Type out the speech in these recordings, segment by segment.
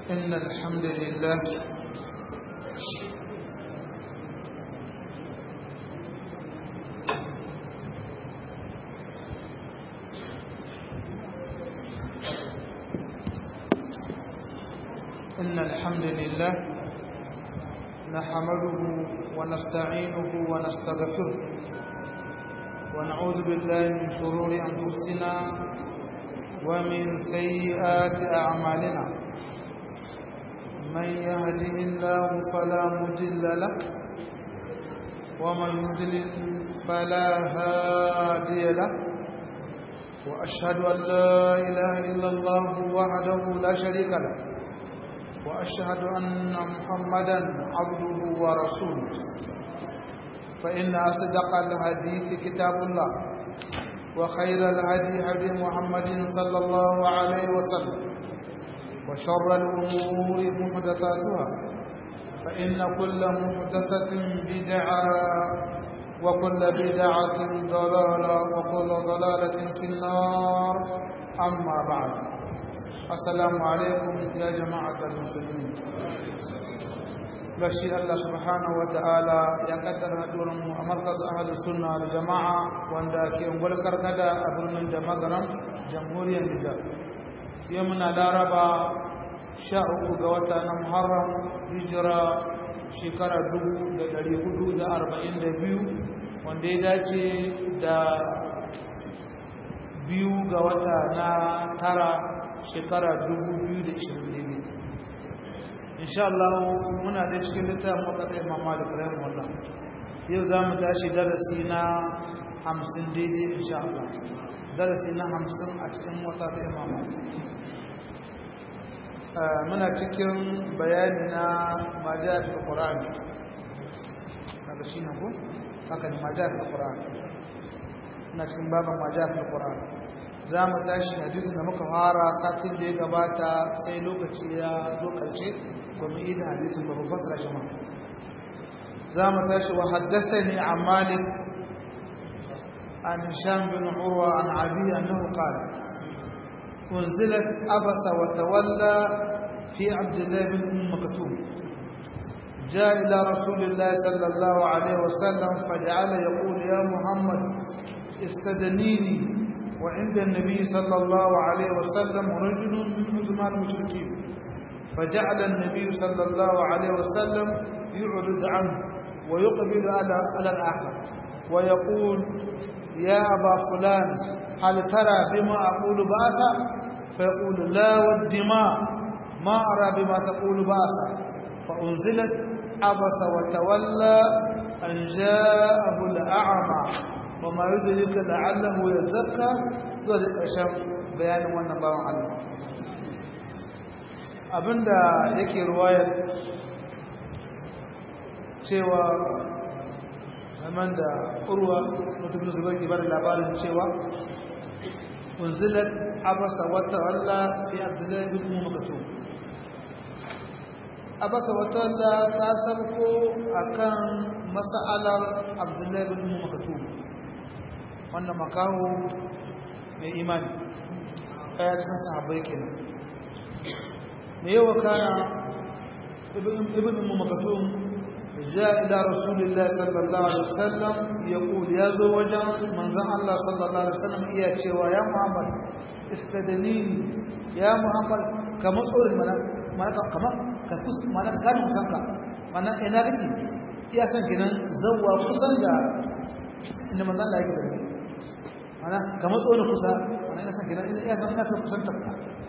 إن الحمد لله إن الحمد لله نحمده ونستعينه ونستغفره ونعوذ بالله من شرور أنفسنا ومن سيئات أعمالنا من يهده الله فلا مضل له ومن يضلل فلا هادي له وأشهد أن لا إله إلا الله وحده لا شريك له وأشهد أن محمدا عبده ورسوله فإن أصدق الحديث كتاب الله وخير الهدي هدي محمد صلى الله عليه وسلم وشر الأمور محدثاتها فإن كل محدثة بدعة وكل بدعة ضلالة وكل ضلالة في النار أما بعد السلام عليكم يا جماعة المسلمين بشي الله سبحانه وتعالى يا قدر هدورم مركز أهل السنة والجماعة واندا كي انقل كركدا أبرمن جمغرم جمهورية النجار يومنا لاربا شاء قوتا محرم هجرة shekara dubu da ɗari hudu da arba'in da biyu wanda ya dace da biyu ga wata na tara shekara 2020 insha Allah muna da cikin littafin wakata imam malik rahimahullah yau za mu tashi darasi na 50 daidai insha Allah darasi na 50 a cikin wakata imam malik muna cikin bayani na majal al-Qur'an daga shi ne ko haka ne majal al-Qur'an muna cikin baban majal al-Qur'an za mu tashi hadisin da muka fara satin da ya gabata sai lokaci ya lokace ba mu yi da hadisin ba mu fasara shi ma za mu tashi wa haddathani an malik an hisham bin urwa an abi annahu qala unzilat abasa wa tawalla fi abdullah bin umm maktum جاء إلى رسول الله صلى الله عليه وسلم فجعل يقول يا محمد استدنيني وعند النبي صلى الله عليه وسلم رجل من عظماء المشركين فجعل النبي صلى الله عليه وسلم يعرض عنه ويقبل على على الآخر ويقول يا أبا فلان هل ترى بما أقول بأسا فيقول لا والدماء ما أرى بما تقول بأسا فأنزلت عبس وتولى أن جاءه الأعمى وما يدرك لعله يزكى zuwa da ƙarshen bayanin wannan bawan Allah abinda yake ruwayar cewa zaman da urwa mutumin zubar ke bada labarin cewa unzilat abasa wata walla fi abdullahi bin umar makatu abasa wata walla ta sabko akan mas'alar abdullahi bin umar makatu wannan makaho mai imani kaya cikin sahabbai kenan me yawa kana ibn ummu maktum ja ila rasulillah sallallahu alaihi wasallam yaqul ya zo wajen manzon Allah sallallahu alaihi wasallam iya cewa ya Muhammad istadnini ya Muhammad kama tsorin mana mana kama ka kus mana kan musanka mana ina kake iya san kenan zawwa kusan da inda manzon Allah yake da mana ka matso da kusa mana ina san gidan ina san ina san kusanta ka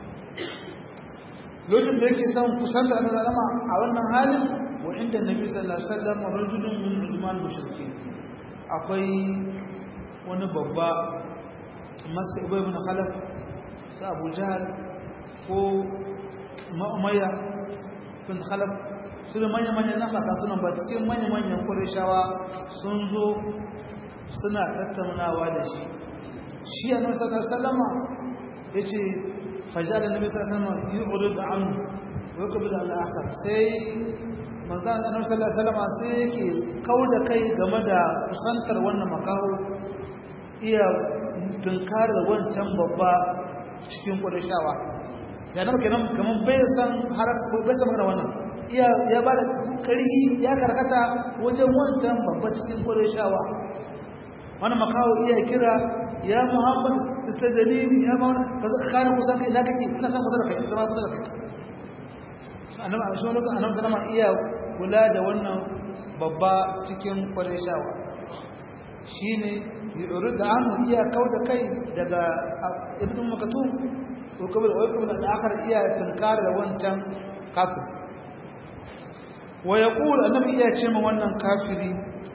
lokacin da yake san kusanta da zalama a wannan halin wa inda nabi sallallahu alaihi wasallam rajulun min ulman mushrikin akwai wani babba masu ibn ibn khalaf sa abu jahal ko ma'umayya bin khalaf su da manya-manyan na fata suna ba cikin manya-manyan ƙwarishawa sun zo suna tattaunawa da shi shi a nasarar sallallahu sallama ya ce fajar da nabi sallallahu alaihi yi uru da an wakabi da al'akar sai manzan da nabi sallallahu sallama sai yake kau da kai game da kusantar wannan makaho iya tunkarar wancan babba cikin ƙudashawa ya nan kenan kaman bai san har bai san magana wannan iya ya bada kari ya karkata wajen wancan babban cikin Qurayshawa wannan makawo iya kira ya Muhammad istadalini ya Muhammad kaza ka kana kusa kai na kake ina san kusa da kai zama kusa da kai annabi a shi lokacin annabi sallama iya kula da wannan babba cikin Qurayshawa shine yurid anhu iya kauda kai daga ibnu makatum ko kuma da kuma da akhar iya tankar da wancan kafir wa yaqul annabi iya ce ma wannan kafiri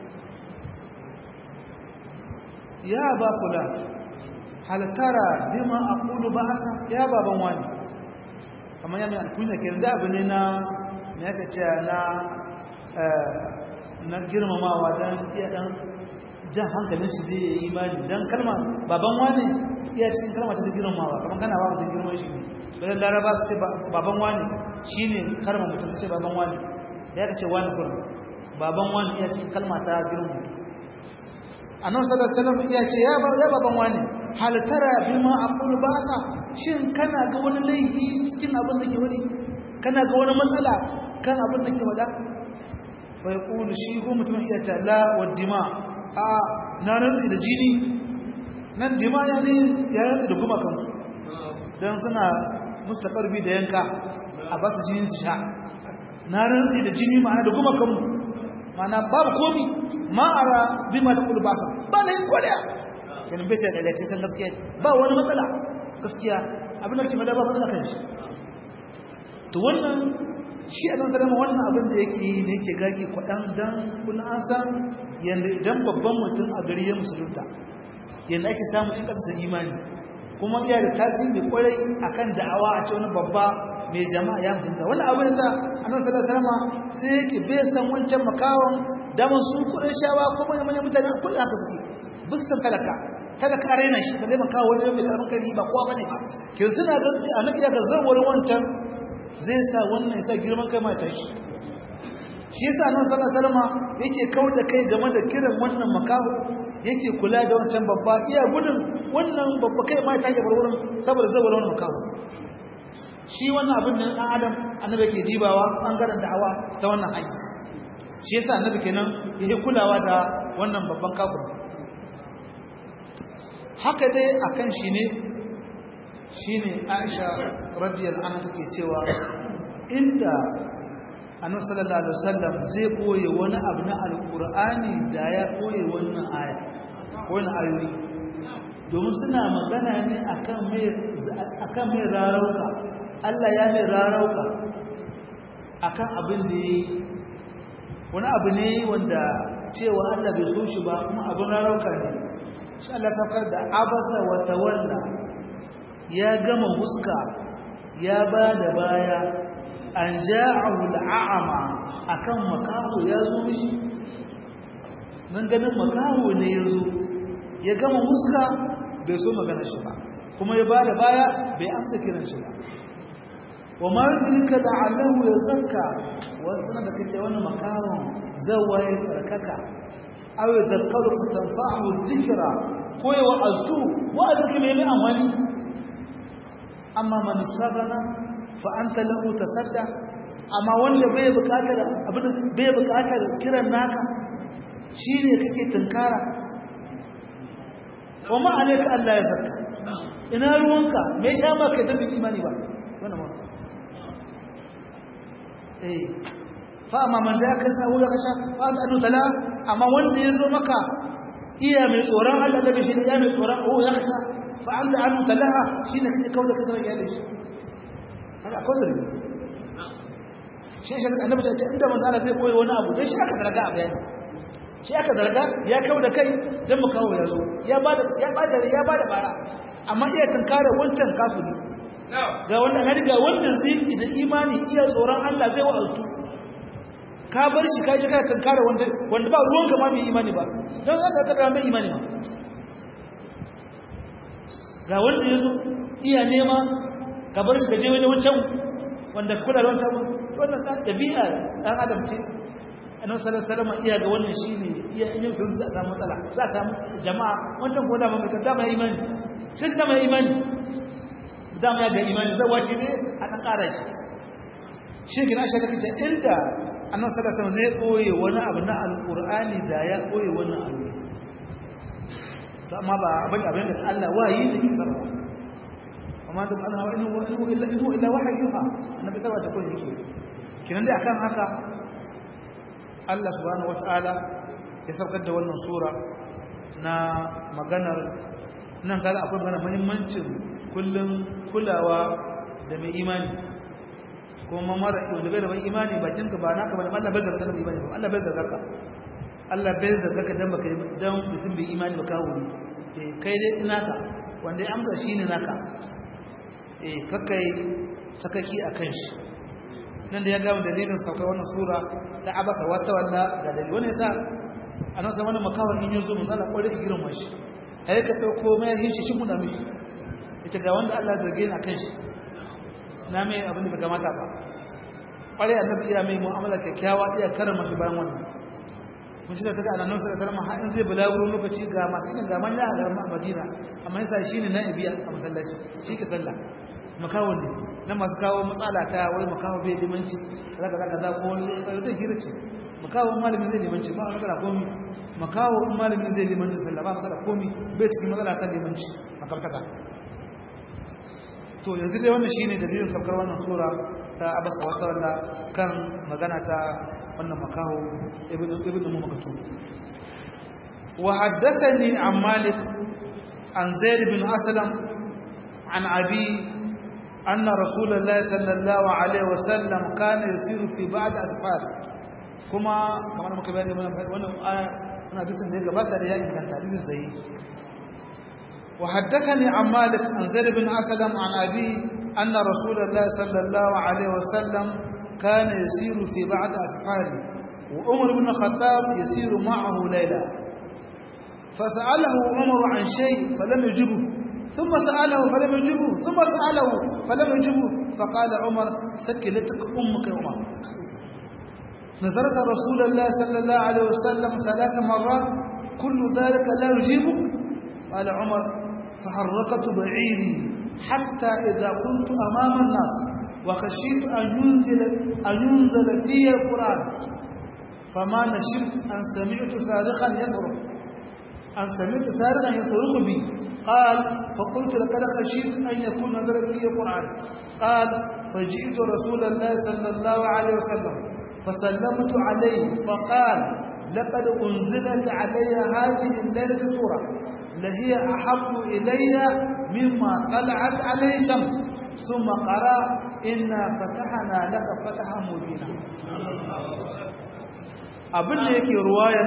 ya ba fulan hal tara bima aqulu ba'asa ya baban wani kamar yana alkunya ke da abu ne na me yake ce na na girmamawa dan iya dan jan hankalin shi zai yi imani dan kalma baban wani iya cikin kalma ta girmamawa kamar kana ba mutum girman shi bayan laraba su ce baban wani shine karma mutum ce baban wani ya ka ce wani kurin baban wani iya cikin kalma ta girman mutum annabi sallallahu alaihi wasallam iya ce ya ya baban wani hal tara bima aqulu ba'sa shin kana ga wani laifi cikin abin da ke wadi kana ga wani matsala kan abin da ke wada fa yaqulu shi ko mutum iya ce la wa dima a na rantsi da jini nan dima ya ne ya rantsi da kuma kansu dan suna mustaqarbi da yanka a ba su jini su sha na rantsi da jini ma'ana da kuma kanmu ma'ana babu komi ma'ara bima da kulbasa ba da yin kodaya yanin bai sai da san gaskiya ba wani matsala gaskiya abin da kima da ba matsala kan shi to wannan shi a nan salama wannan abin da yake yi ne yake gagi kwaɗan don kuna an san yadda idan babban mutum a gari ya musulunta yadda ake samun in ƙasa imani kuma iya da tasiri kwarai akan da'awa a ce wani babba mai jama'a ya musulunta wani abin da annabi sallallahu alaihi wasallam sai yake bai san wancan makawan daman su kudin shawa ko manyan manyan mutane kullum haka suke bisan talaka talaka a raina shi ba zai makawa wani mai karamin kari ba kowa bane ba ke suna ga annabi ya ga zarwar wancan zai sa wannan ya sa girman kai mai tashi shi yasa annabi sallallahu alaihi wasallam yake kauda kai game da kiran wannan makaho yake kula da wancan babba iya gudun wannan babba kai mai tashi bar wurin saboda zawar wannan makaho shi wannan abin da ɗan adam annabi ke dibawa ɓangaren da'awa ta wannan hanya shi yasa annabi kenan yake kulawa da wannan babban kafir haka dai akan shi ne shine Aisha radiyallahu anha take cewa inda annabi sallallahu alaihi wasallam zai koye wani abu na alqur'ani da ya koye wannan aya wannan ayoyi domin suna magana ne akan mai akan mai rarauka Allah ya mai rarauka akan abin da yi wani abu ne wanda cewa Allah bai so shi ba kuma abin rarauka ne shi Allah saukar da abasa wa tawalla ya gama huska ya ba da baya an ja'ahu al'ama akan makaho ya zo mishi nan ganin makaho ne ya zo ya gama huska bai so magana shi ba kuma ya ba da baya bai amsa kiran shi ba wa ma yudrika la'allahu yazakka wasu da kace wannan makaron zawaye tsarkaka aw yadhakkaru fatanfa'u dhikra ko ya wa'azu wa'azi mai mai amfani amma man sabana fa anta lahu tasadda amma wanda bai bukatar abin bai bukatar kiran naka shine kake tunkara wa ma alayka Allah ya zakka ina ruwanka me sha ma kai da imani ba wannan ba eh fa amma man zaka sahu ya kasha fa anu tala amma wanda yazo maka iya mai tsoron Allah da bishi iya mai tsoron oh ya kasha fa anta anu talaha shine kake kaula kaza ga yale shi haka akwai zargi shi shi annabi ta ce inda manzo Allah zai koyi wani abu dan shi aka zarga a bayani shi aka zarga ya kawo da kai dan mu kawo yazo ya bada ya bada ya bada baya amma iya tunkara wancan kafiri ga wanda na riga wanda zai da imani iya tsoron Allah zai wa'azu ka bar shi ka ji kana tunkara wanda wanda ba ruwan ka ma bai imani ba don za ka kada mai imani ma ga wanda yazo iya nema ka bar shi ka je wani wancan wanda kula da wancan wannan ta dabi'a dan adam ce annabi sallallahu alaihi wasallam iya ga wannan shine iya in yau za a samu matsala za ta jama'a wancan ko da ba mai kada mai imani sai da mai imani dama ya ga imani zai wace ne a ɗan ƙara ki shi gina shi kake inda annabi sallallahu alaihi zai koye wani abu na alqur'ani da ya koye wannan abu to amma ba abin abin da Allah wayi ne ke sarwa amma da Allah wa inna inna illa inna illa wahyuha annabi sarwa ta koyi yake kinan dai akan haka Allah subhanahu wataala ya saukar da wannan sura na maganar nan kaga akwai magana muhimmancin kullum kulawa da mai imani kuma mara wanda bai da wani imani bakin ka ba naka ba Allah bai zarga da imani ba Allah bai zarga ka Allah bai zarga ka dan baka dan mutum bai imani ba kawo ne eh kai dai ina ka wanda ya amsa shine naka eh kakai sakaki akan shi nan da ya ga dalilin saukar wannan sura ta abasa wata walla ga dalilin wannan yasa anan sai wannan makawan in yazo mun Allah kwarai girman shi ai ka dauko mai yin shi shi muna miki ita ga wanda Allah zarge ni akan shi na mai abin da bai kamata ba kwarai annabi iya mai mu'amala kyakkyawa iya karama shi bayan wannan kun ci da ta ga annabi sallallahu alaihi wasallam har in zai bulaguro lokaci ga masu yin ga manya a garin Madina amma yasa shine na'ibi a masallaci shi ke sallah makawon ne na masu kawo matsala ta wai makawo bai limanci zaka zaka za ko wani tsaro ta hira ce makawo malami zai limanci ba matsala komi makawo malami zai limanci sallah ba matsala komi bai cikin matsala kan limanci makamtaka to yanzu dai wannan shine dalilin saukar wannan sura ta abasa wata walla kan magana ta wannan makaho ibnu ibnu mumakatu wa haddathani an malik an zaid bin aslam an abi anna rasulullahi sallallahu alaihi wasallam kana yasiru fi ba'd asfar kuma kamar muka bayani wannan wannan aya wannan hadisin da ya gabata da ya inganta hadisin sahihi وحدثني عن مالك عن زيد بن أسلم عن أبيه أن رسول الله صلى الله عليه وسلم كان يسير في بعض أسفاره وعمر بن الخطاب يسير معه ليلة فسأله عمر عن شيء فلم يجبه ثم سأله فلم يجبه ثم سأله فلم يجبه فقال عمر سكلتك أمك يا عمر نظرت رسول الله صلى الله عليه وسلم ثلاث مرات كل ذلك لا يجيبك قال عمر فحركت بعيري حتى إذا كنت أمام الناس وخشيت أن ينزل, أن ينزل في القرآن فما نشفت أن سمعت صارخا يصرخ أن سمعت صارخا يصرخ بي قال فقلت لقد خشيت أن يكون نزل في القرآن قال فجئت رسول الله صلى الله عليه وسلم فسلمت عليه فقال لقد أنزلت علي هذه الليلة سورة لهي أحب إلي مما طلعت عليه شمس ثم قرأ إنا فتحنا لك فتحا مبينا abin da yake ruwayar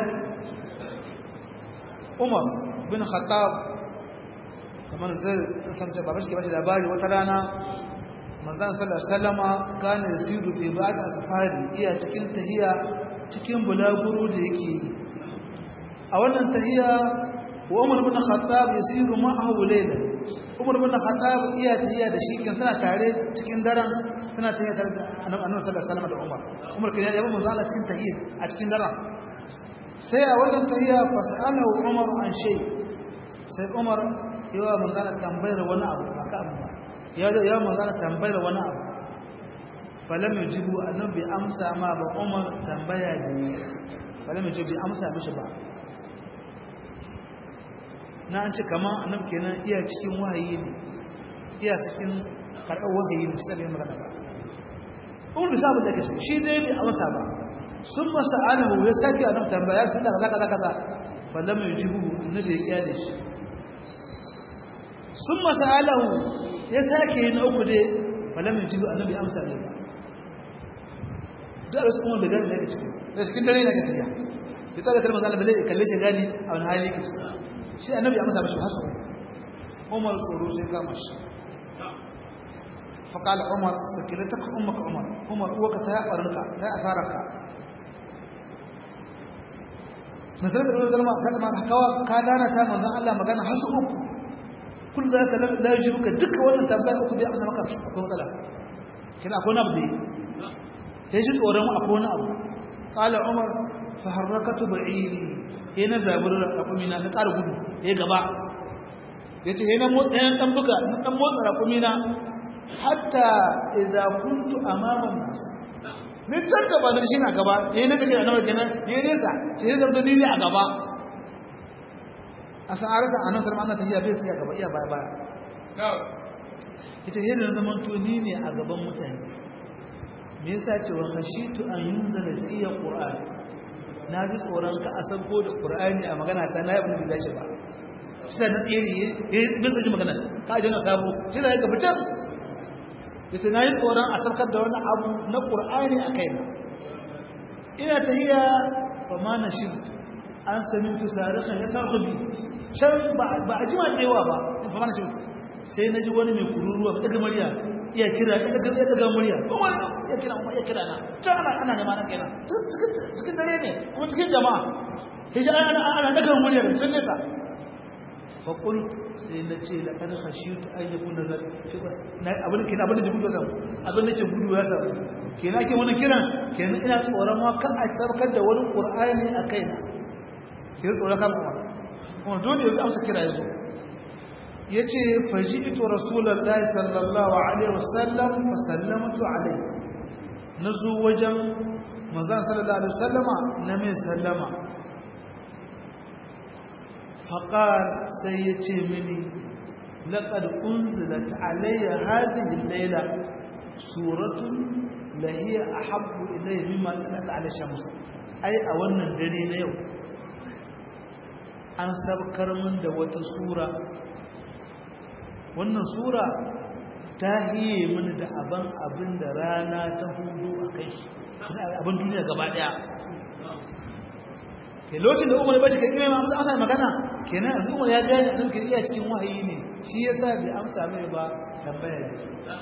umar bin khattab kamar zai sarce ba shi ke bashi labari wata rana manzan sallar salama gane siru fi ba da safari iya cikin tahiya cikin bulaguro da yake yi a wannan tahiya wa umar bin khattab yasiru ma'ahu layla umar bin khattab iya tahiya da shi kin suna tare cikin daren suna tahiya tare da annabi sallallahu alaihi wasallam da umar umar kin ya manzo Allah cikin tahiya a cikin daren sai a wannan tahiya fa sa'alahu umar an shay sai umar yawa manzo Allah tambayar wani abu ba ka amma ya ya manzo Allah tambayar wani abu falam yujibu annabi amsa ma ba umar tambaya da falam yujibu amsa mishi ba na an ce kama annab kenan iya cikin wahayi ne iya cikin karɓar wahayi ne sai bai magana ba umar bisa abin da ke so shi dai bai amsa ba sun masa alahu ya sake annab tambaya sun da kaza kaza kaza fallam ya jibu annabi ya kyale shi sun masa alahu ya sake yi na uku dai fallam ya jibu annabi amsa ne ba duk a wasu umar da gani ne ga cikin da cikin dare na ga tafiya ya tsara kalmar zanen bale ya kalle shi gani a wani hali ka cikin shi annabi ya masa mashi hasu umar tsoro sai kama shi faƙal umar sakilata ka umar ka umar umar uwaka ta yaɓarinka ta yi asararka nasarar da zama ka zama kawa ka dana ta manzan Allah magana hasu uku kun za ka laji muka duka wannan tambaya uku bai amsa maka akwai matsala kina akwai abu da ya ji tsoron akwai wani abu ƙala umar fa harrakatu ba'iri ya na zabar raƙumina na ƙara gudu ya gaba yace he na ɗayan dan buga dan motsa rakumi na hatta idza kuntu amama nas ni can gaba da shi na gaba yayin da take nawa kenan yayin nesa ce zai zama ni a gaba a sa'arka annabi sallallahu alaihi wasallam bai tsaya gaba iya baya baya ita yadda zaman to ni ne a gaban mutane me yasa ce wa khashitu an yunzala fiya qur'an na ji tsoron ka a sabko da qur'ani a magana ta na ibn bidashi ba sai na tsere eh bisa ji magana ka ji na sabo sai da ga fitar yace na yi tsoron a sabkar da wani abu na qur'ani a kaina ina tahiya fa ma nashid an samitu sarihan ya sarhubi can ba a jima da yawa ba fa ma nashid sai na ji wani mai kururuwa ba daga murya iya kira ya daga murya kuma ya kira kuma ya kira na can ana ana nema na kenan cikin dare ne kuma cikin jama'a hiji ana ana daga murya da sun nesa fa qul sai na ce la kad khashitu an yakun nazar na abin kenan abin da gudu zan abin da ke gudu ya samu kenan ke wani kiran kenan ina tsoron ma kan a sarkar da wani qur'ani a kaina ke tsoron kan kuma kuma dole yanzu amsa kira yanzu ya ce faji'ito rasulullahi sallallahu alaihi wasallam fa sallamtu alaihi na zo wajen manzan sallallahu alaihi wasallama na mai sallama faƙar sai ya ce mini laƙar unzilat alayya hadhihi laila suratun lahiya ahabbu ilayya mimma talat ala shams ai a wannan dare na yau an sabkar min da wata sura wannan sura ta hiye mini da abin abin da rana ta hudu a kai abin duniya gaba daya ke lokacin da umar bashi kakime ma amsa amsa magana kenan yanzu umar ya gane a nufin iya cikin wahayi ne shi ya sa bai amsa mai ba tambaya ne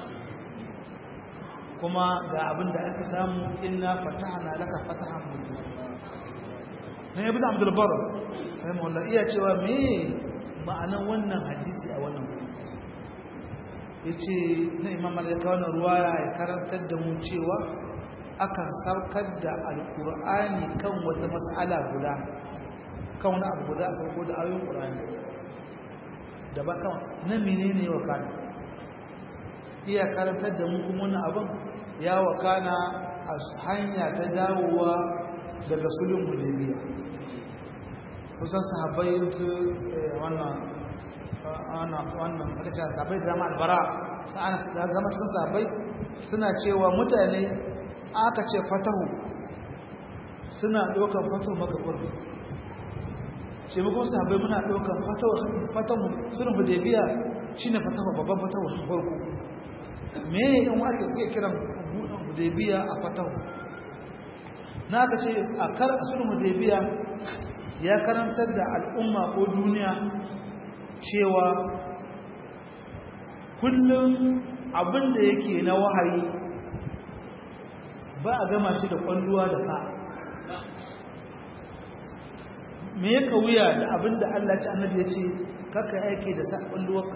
kuma ga abin da aka samu inna fatahna laka fatahan mubina na ibn abdul bar rahimahullah iya cewa me ma'anan wannan hadisi a wannan ya ce na imam malaka wani ruwaya ya karantar da mu cewa akan saukar da alkur'ani kan wata matsala guda kan wani abu guda a sauko da ayoyin ƙur'ani da ba kan na menene ya wakana iya karantar da mu kuma wani abin ya wakana a hanya ta dawowa daga sulun hudaybiya kusan sahabbai wannan wannan aka ce sabai da zama albara da zama cikin sabai suna cewa mutane aka ce fatahu suna ɗaukar fatahu magabur ce mukun sabai muna ɗaukar fatahu sunan hudebiya shi ne fatahu babban fatahu sun farko me yin wake suke kiran hudebiya a fatahu na aka ce a kar a sunan hudebiya ya karantar da al'umma ko duniya cewa kullum abin da yake na wahayi ba a gama shi da kwalluwa da ka me ya wuya da abin da Allah ci annabi ya ce kaka aiki da sa kwalluwarka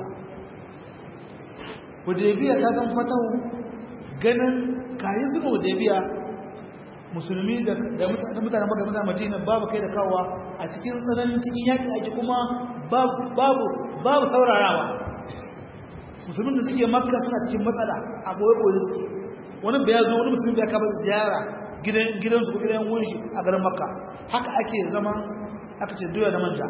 hudebiya ta zan fatahu ganin kayi zuwa hudebiya musulmi da mutanen baka mutanen madina babu kai da kawowa a cikin tsananin cikin yaƙi ake kuma babu babu saurarawa musulmin da suke makka suna cikin matsala a boye-boye suke wani bai zo wani musulmi bai kaba ziyara gidansu ko gidan wunshi a garin makka haka ake zama aka ce doya da manja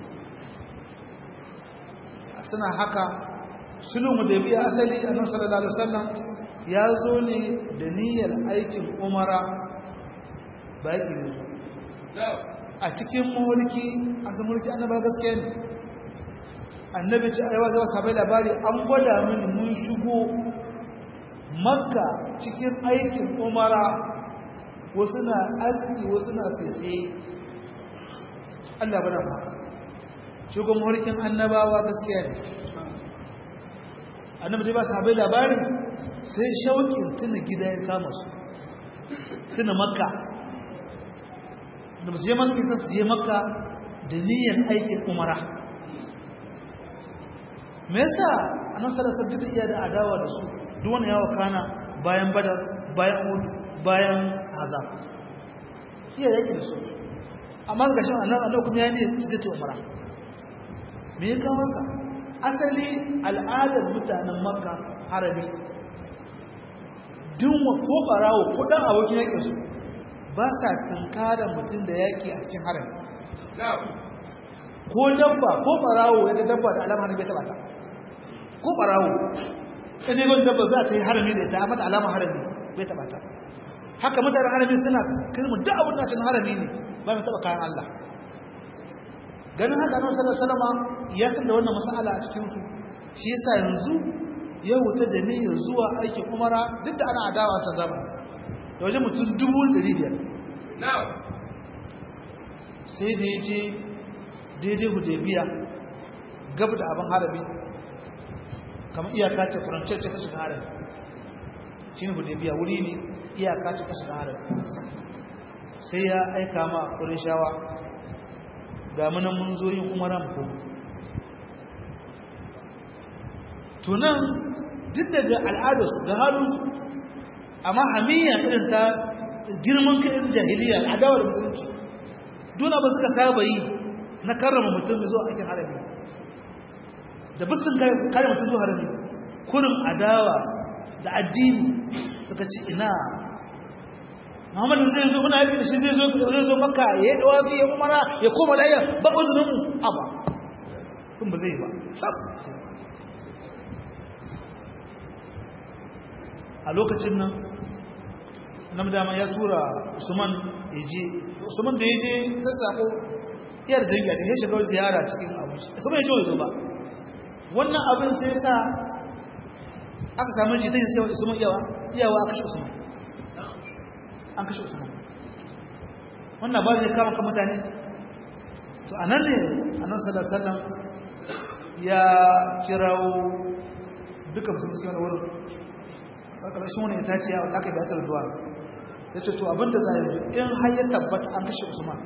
suna haka sulhu da biya asali a nan sallallahu alaihi wasallam ya zo ne da niyyar aikin umara baƙi ne a cikin mulki a zama mulki annaba gaskiya ne annabi ce aiwa zama sabai labari an gwada mini mun shigo makka cikin aikin umara wasu na aski wasu na sese allah bana ba shigo mulkin annabawa gaskiya ne annabi ce ba sabai labari sai shauƙin tuna gida ya kama su tuna makka da ba su je masu nisan su je maka da niyyar aikin umara me yasa a nan sarasar duk da iya da adawa da su duk wani yawa kana bayan badar bayan ud bayan hazam iya yaki da su amma ga shi annan annan kuma ya ne su je ta umara me ya kawo ka asali al'adar mutanen makka harami dinwa ko barawo ko dan abokin yake su ba sa tunkara mutum da yaki a cikin harami ko dabba ko barawo ya ga dabba da alama harami bai taba ta ko barawo in yi dabba za ta yi harami da ita amma da alama harami bai taba ta haka mutanen harami suna kirmin duk abin da cin harami ne ba mai taba kayan Allah ganin haka nan sallallahu alaihi wasallam ya san da wannan mas'ala a cikin su shi yasa yanzu ya wuta da niyyar zuwa aikin umara duk da ana adawa ta zamani da wajen mutum dubu ɗari biyar sai da ya je daidai hudaybiya gab da abin harabi kamar iyaka ce kuranciyar ce ta shiga harabi shi ne hudaybiya wuri ne iyaka ce ta shiga harabi sai ya aika ma ƙurishawa ga munan mun zo yin umaran ko tunan duk daga al'adarsu da halinsu amma hamiyya irin ta girman kai irin jahiliya adawar musulunci duna ba suka saba yi na karrama mutum zuwa aikin harami da bisin kare mutum zuwa harami kurin adawa da addini suka ci ina Muhammadu zai zo muna yaki da shi zai zo zai zo maka ya yi dawafi ya umara ya koma layar ba uzurin mu aba kun ba zai ba sab a lokacin nan nan dama ya tura Usman ya je Usman da ya je sassako iyar dangi a cikin shiga ziyara cikin abinci Usman ya ce zo ba wannan abin sai sa aka samu jitai sai Usman iyawa iyawa aka shi Usman an kashe usman wannan ba zai kama kan mutane to a nan ne annabi sallallahu alaihi wasallam ya kirawo duka musulmi wani wurin a ƙarshen wani itaciya wanda aka yi bayatar zuwa ya ce to abinda za a yi in har ya tabbata an kashe usman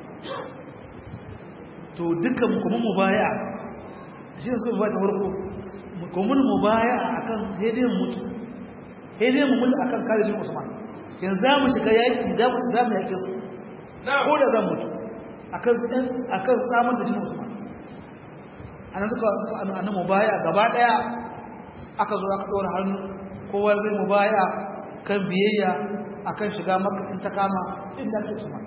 to duka kuma mu baya shi ne suka bata farko kuma mu baya akan hedin mutu hedin mu mutu akan kare jin usman yanzu za mu shiga yaƙi za mu yaƙe su ko da zan mutu a kan samun da jin usman a nan suka suka annan mu baya gaba ɗaya aka zo aka ɗora hannu kowa zai mu baya kan biyayya a kan shiga maka in ta kama inda ake usman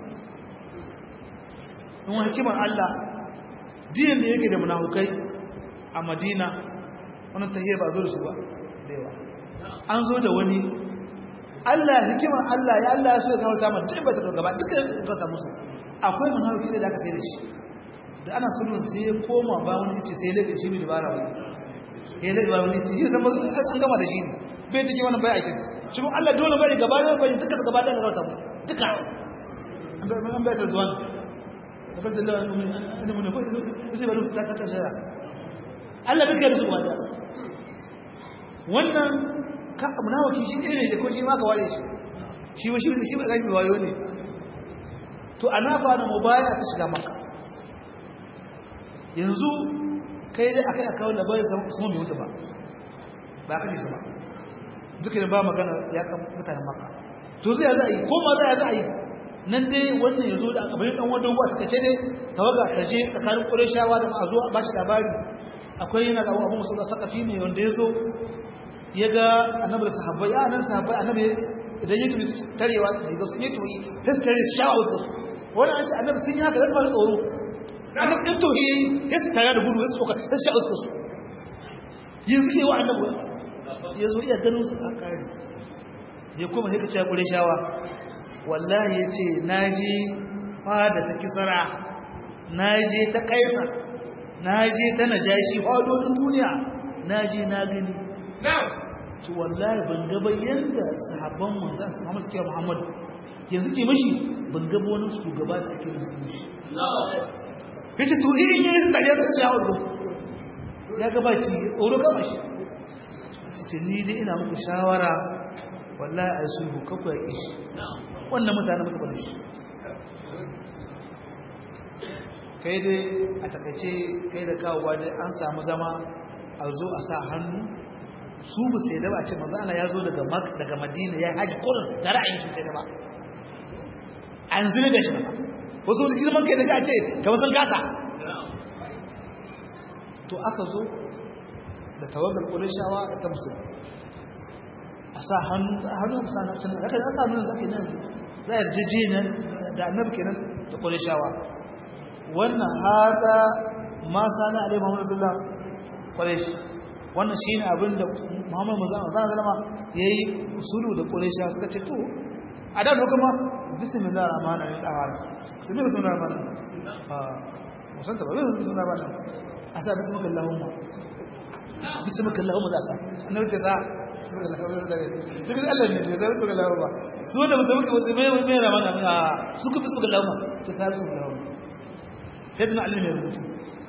in wani hikimar allah diyan da yake da munafukai a madina wani tahiyar ba zo da su ba da yawa an zo da wani Allah hikimar Allah ya Allah ya so ya kawo ta duk ba ta gaba duka ya kawo musu akwai munafiki da aka sai da shi da ana sulhun sai ya koma ba wani yace sai lake shi bi dabara wani ya lake ba wani yace shi zama an gama da shi ne bai take wannan bai aikin shi kuma Allah dole bari gaba da bari duka gaba da kawo ta mu duka an bai an bai da duwan da bai da Allah ne mun ko sai bari ta ta shara Allah bai da su ba wannan ka munafiki shi ne ne ko shi ma ka ware shi shi ba shi shi ba zai wayo ne to ana fa da mubaya ta shiga maka yanzu kai dai akai aka wanda bai zama su mu mutu ba ba ka nisa ba duka ne ba magana ya kan mutanen maka to zai za a yi ko ma za a yi nan dai wannan yazo da abin dan wanda ruwa ta ce dai tawaga ta je tsakanin qurayshawa da ma'azu ba shi labari akwai yana da abu musu da sakafi ne wanda yazo ya ga annabi da sahabbai ya nan sahabbai annabi idan ya tubi tarewa da sun yi tuyi sai su tare su sha wasu wani an ce annabi sun yi haka da su tsoro annabi ɗin to yi ya su tare da gudu ya su ɗauka ya su sha wasu su yin suke wa annabi ya zo iya ganin su a kare ya kuma sai ka ce kure shawa wallahi ya ce na je fada ta kisara na je ta kaisa na je ta najashi fadodin duniya na je na gani to wallahi ban gaba yanda sahabban manzon Muhammad suke Muhammad yanzu ke mishi ban gaba wani shugaba da ake musu mishi yace to in yayin da ya tsaya ya wazo ya gaba ci tsoro kama shi ce ni dai ina muku shawara wallahi ai sulhu kakku ya kishi wannan mutane musu bane shi kai dai a takaice kai da kawowa dai an samu zama a zo a sa hannu su ba sai da ba ce manzo Allah ya zo daga daga Madina ya haji kullun da ra'ayin shi sai da ba an zile da shi ba wasu da girman kai daga ce kamar san kasa to aka zo da tawagar ƙurishawa da ta musulmi a sa hannu a sa na canar aka sa nuna zaka nan za a yarjeje nan da annabi kenan da ƙurishawa wannan hada ma sana alai muhammadu sallam ƙurish wannan shi ne abin da muhammadu zana zalama ya yi usulu da ƙurishawa suka ce to a da kuma bismillah rahman rahim tsawara su ne bismillah rahman rahim musanta ba zai bismillah rahman rahim a sa bismillah allahumma bismillah allahumma za a sa annabi ce za bismillah allahumma za a duk da allah ne da zai bismillah allahumma su wanda musu muka wasu mai mai rahman rahim a su ku bismillah allahumma ta sa bismillah allahumma sai dana allah mai rubutu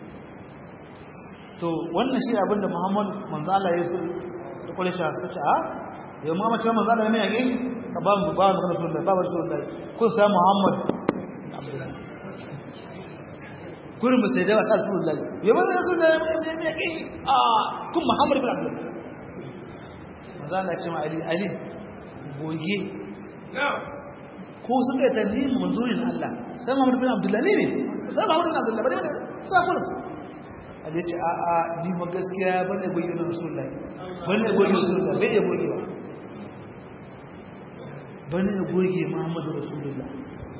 to wannan shi abin da muhammad manzo Allah ya so da kwale shi suka ce a yau ma mace manzo Allah ya mai yake ka ba mu ba mu kana sunan ba ba sunan ko sai muhammad gurin ba sai da wasa sunan ya ba da sunan ya mai yake a kun muhammad bin abdullah manzo Allah ya ce ma ali ali goge ko suka yi tanni manzorin Allah sai muhammad bin abdullah ne ne sai muhammad bin abdullah ba ne sai kullum a ce a a ni ma gaskiya ba ne goyi na rasulullahi ba ne goyi rasulullahi bai iya goyi ba ba ne goyi muhammadu rasulullah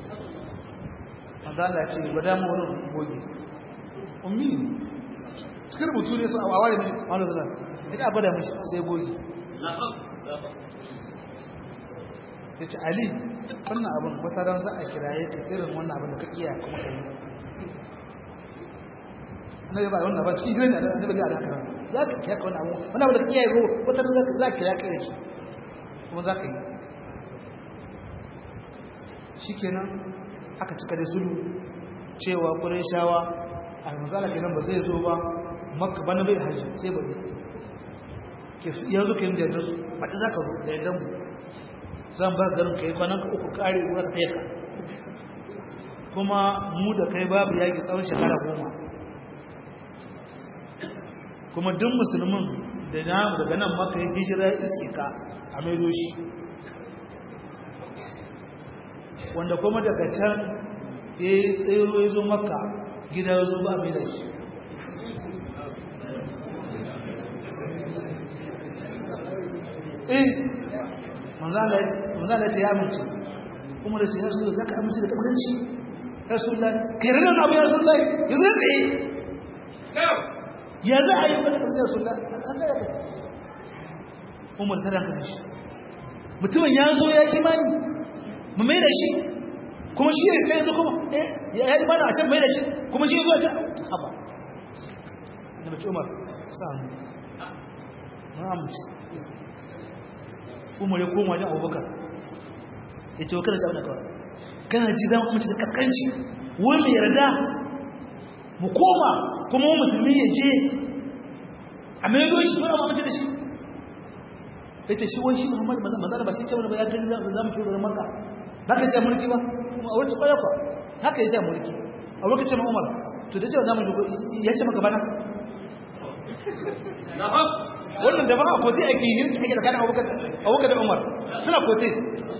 mazala ce ba dama wani goyi ummi cikin rubutu ne su a ware ne wani zana ina abada mashi sai goyi ya ce ali wannan abin wata ran za a kiraye ka irin wannan abin da ka iya kuma ka yi na yi ba wannan ba cikin gidan da annabi da haka za ka kiyaka wannan abu wannan abu da kiyaye ko wata za ka za ka kira kai shi kuma za ka yi shikenan aka cika da sulu cewa qurayshawa a manzala kenan ba zai zo ba makka bana bai haji sai ba ke yanzu kin da yadda su ba ta zaka zo da yadda mu zan ba garin kai kwanan ka uku kare ruwa ka kai ka kuma mu da kai babu yaki tsawon shekara goma kuma duk musulmin da namu daga nan maka yi hijira iske ka a maido shi wanda kuma daga can ya yi tsero ya zo maka gida ya zo ba a maida shi eh manzana ya ce ya amince kuma da ce ya rasu za ka amince da kasance ya rasu lai kai ranar abu ya rasu lai ya zai tsaye ya za a yi wani kasar rasu lai umar ta dankali shi mutumin ya zo ya imani mu mai da shi kuma shi ne ta yanzu kuma ya yi imani a can mai da shi kuma shi zo a can haba da mace umar sa'anu na amince umar ya koma wajen abubakar ya ce wa kada sha'u da kawai kana ji zama amince da kaskanci wani mai yarda mu koma kuma wani musulmi ya je a mai shi wani amince da shi ya ce shi wani shi muhammadu mazana ba shi ce wani ba ya gani za mu shugaban maka ba ka ce mulki ba a wacce kwaya kwa haka ya ce mulki a lokacin ma umar to da cewa za mu shugaban ya ce maka bana wannan da ba a kote ake yi ake tsakanin abubakar da umar suna kote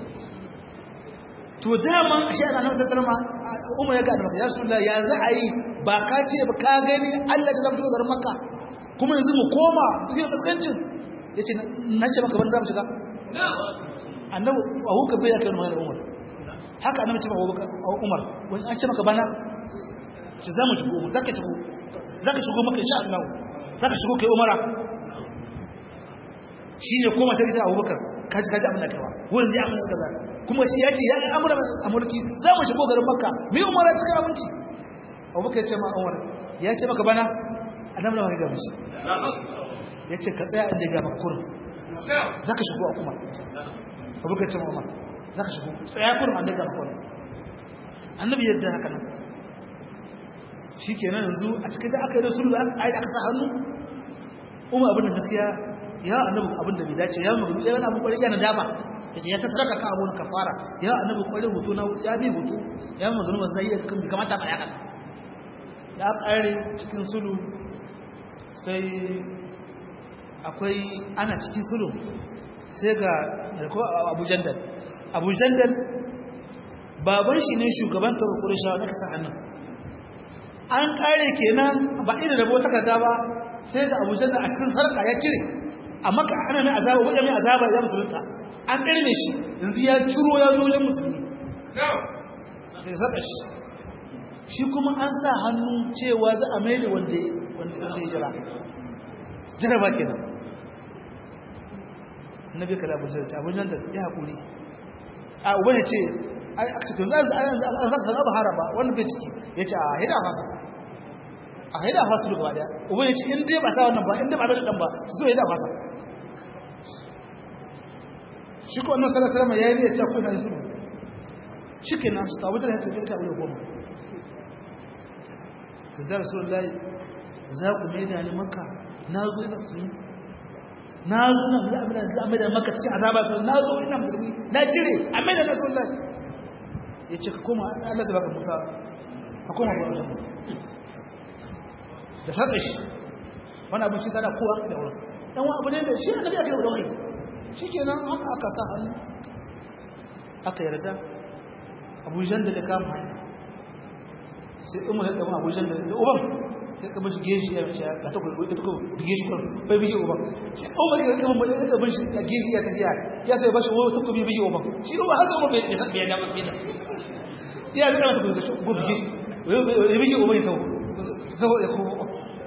to dama a shi ana nan tattar ma umar ya gada maka ya rasu ya za a yi ba ka ce ba ka gani allah ta zama shiga garin maka kuma yanzu mu koma cikin kaskancin ya ce na ce maka bani za mu shiga annabu a huka bai ya kai wani umar haka annabu ce ma umar wani an ce maka bana ce za mu shigo mu za ka shigo za ka shigo maka insha Allah za ka shigo kai umara shi ne koma ta gita abubakar kaji kaji abin da kaiwa wani zai amina kaza kuma shi ya ce ya yi amura a mulki za mu shigo garin makka mai umara cikin aminci abubakar ya ce ma umar ya ce maka bana annabu da maka gaba shi ya ce ka tsaya inda ya maka kurin za ka shigo a kuma abubakar ya ce ma umar za ka shigo tsaya kurin an daga maka kurin annabi yadda haka nan shi kenan yanzu a cikin da aka yi da sulhu aka sa hannu umar abin da gaskiya ya annabi abin da bai dace ya mugu ya wani kwarai yana dama ya ce ya ta saraka ka abun kafara ya annabi kwarai hoto na ya bi hoto ya mu zunuba zai iya kan kamata ba ya kan ya kare cikin sulu sai akwai ana cikin sulu sai ga ko Abu Jandal Abu Jandal baban shi ne shugaban Qurayshawa da kasa hannun an kare kenan ba irin rabo takarda ba sai ga abu janna a cikin sarka ya cire a maka ana mai azaba wajen mai azaba ya musulunta an ɗarme shi yanzu ya ciro ya zo wajen musulmi sai saka shi shi kuma an sa hannu cewa za a maida wanda wanda ya jira jaraba kenan annabi kala abu janna abu janna ya haƙuri a uban ya ce ai aka ce to zan zan zan ba haraba wannan bai ciki ya ce a hida fasa a haida fasa gaba daya uban ya ce in dai ba sa wannan ba in dai ba da dan ba su zo haida fasa shi ko annabi sallallahu alaihi wasallam yayi ya ce ko na zuru shike nan su tawo da haka kai aure goma sai da rasulullahi za ku mai da ni makka na zo ina musulmi na zo na da amina da amina makka cikin azaba sai na zo ina musulmi na jire amina da rasulullahi yace ka koma Allah zai baka muka ka koma ba wajen da saɗa shi wani abin shi tana kowa da wurin ɗan wa abu ne da shi annabi aka yi da wani shi ke nan haka aka sa hannu aka yarda abujan da da kama hanya sai umar ya kama abujan da da uban sai kama shi geshi ya shi ka ta kuwa ta kuwa bige shi kwan bai bige uban shi umar ya kama bai ya kama shi a gefe ya tafiya ya sai ba shi wani ta kuwa bige uban shi umar har zama bai da bai da bai da ya bi kama ta kuwa ta kuwa bige shi ya bige uban ya tawo saboda ya kuma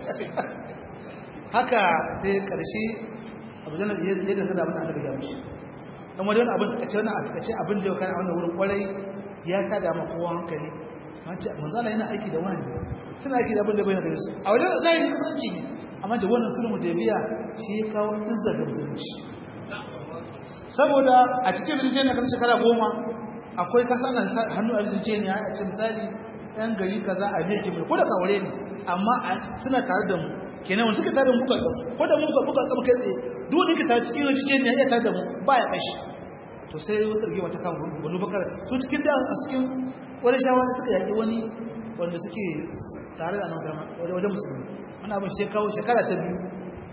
haka dai karshe abu zanen ya zai da zada abin da aka mushi dan wani abin da kace wannan a kace abin da ya kana wannan wurin kwarai ya tada ma kowa hankali mace manzala yana aiki da wani suna aiki da abin da bai na gare su a wajen zahiri kasance ne amma da wannan sulhu da biya shi ya kawo izzar da musulunci saboda a cikin rijiyar na kasar shekara goma akwai kasa na hannu a rijiyar ne a ce misali yan gari kaza a ne jimai ko da kawure ne amma suna tare da mu kenan wani suka tare da muka gasu ko da muka buka kama kai tsaye duk wani ka tare cikin rijiyar ne ya tare da mu ba ya kashi to sai wata rigima ta kan wani bakar su cikin da a cikin wani shawara suka yaƙi wani wanda suke tare da annabi wajen musulmi wani abin shekawo shekara ta biyu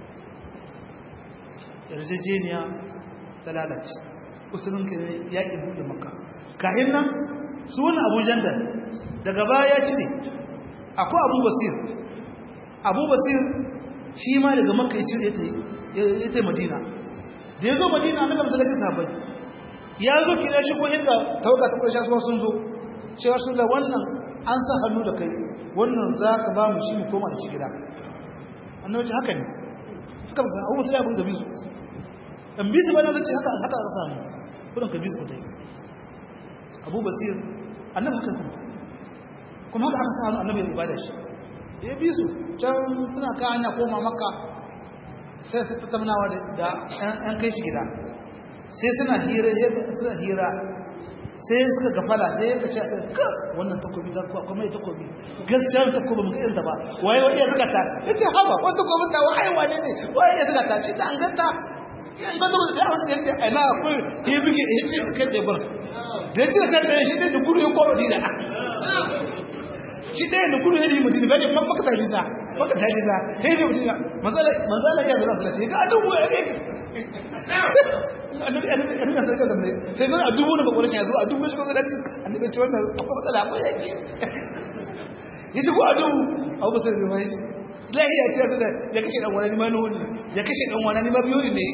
yarjejeniya ta lalace usulun ke yaƙi buɗe maka kahin nan su wani abu jandar daga baya ya cire akwai abu basir abu basir shi ma daga maka ya cire ya ta madina da ya zo madina na gamsa da ta sabai ya zo kira shi ko inda tauka ta ƙarshe su sun zo cewa sun da wannan an sa hannu da kai wannan za ka ba mu shi mu koma da shi gida annabi ce haka ne suka ba abu sai abu da bisu dan bisu ba na zace haka haka aka samu kudin ka bisu mutai abu basir annabi haka kuma kuma haka aka samu annabi ya ibada shi ya bisu can suna ka hanya koma makka sai su tattaunawa da yan kai shi gida sai suna hira suna hira sai suka gafala sai ka ce ka wannan takobi ta kuwa kuma ya takobi gaskiya ta takobi mun irin ta ba waye waye suka ta yace haba wannan takobi ta waye wane ne waye suka ta ce ta an ganta yan ba da da wasu yake ai na ko ya bige ya ce kai da bar da ce ta da shi da guru ya kowa dina shi da da guru ya yi mutum ba ne fa maka ta lisa maka ta lisa sai da mutum manzala manzala ya zura sai ga dubu ya ne annabi annabi annabi sai ga zamne sai ga a dubu ne ba ƙorashi ya zo a dubu shi ko da ci annabi ce wannan akwai matsala akwai yake ya shigo a dubu abu ba sai da mai lahiya ce su da ya kashe dan wani ma nuni ya kashe dan wani ma biyu ne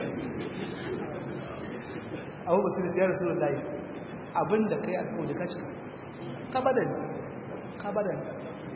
abu ba sai da ya rasulullahi abinda kai alƙawari ka cika ka bada ni ka bada ni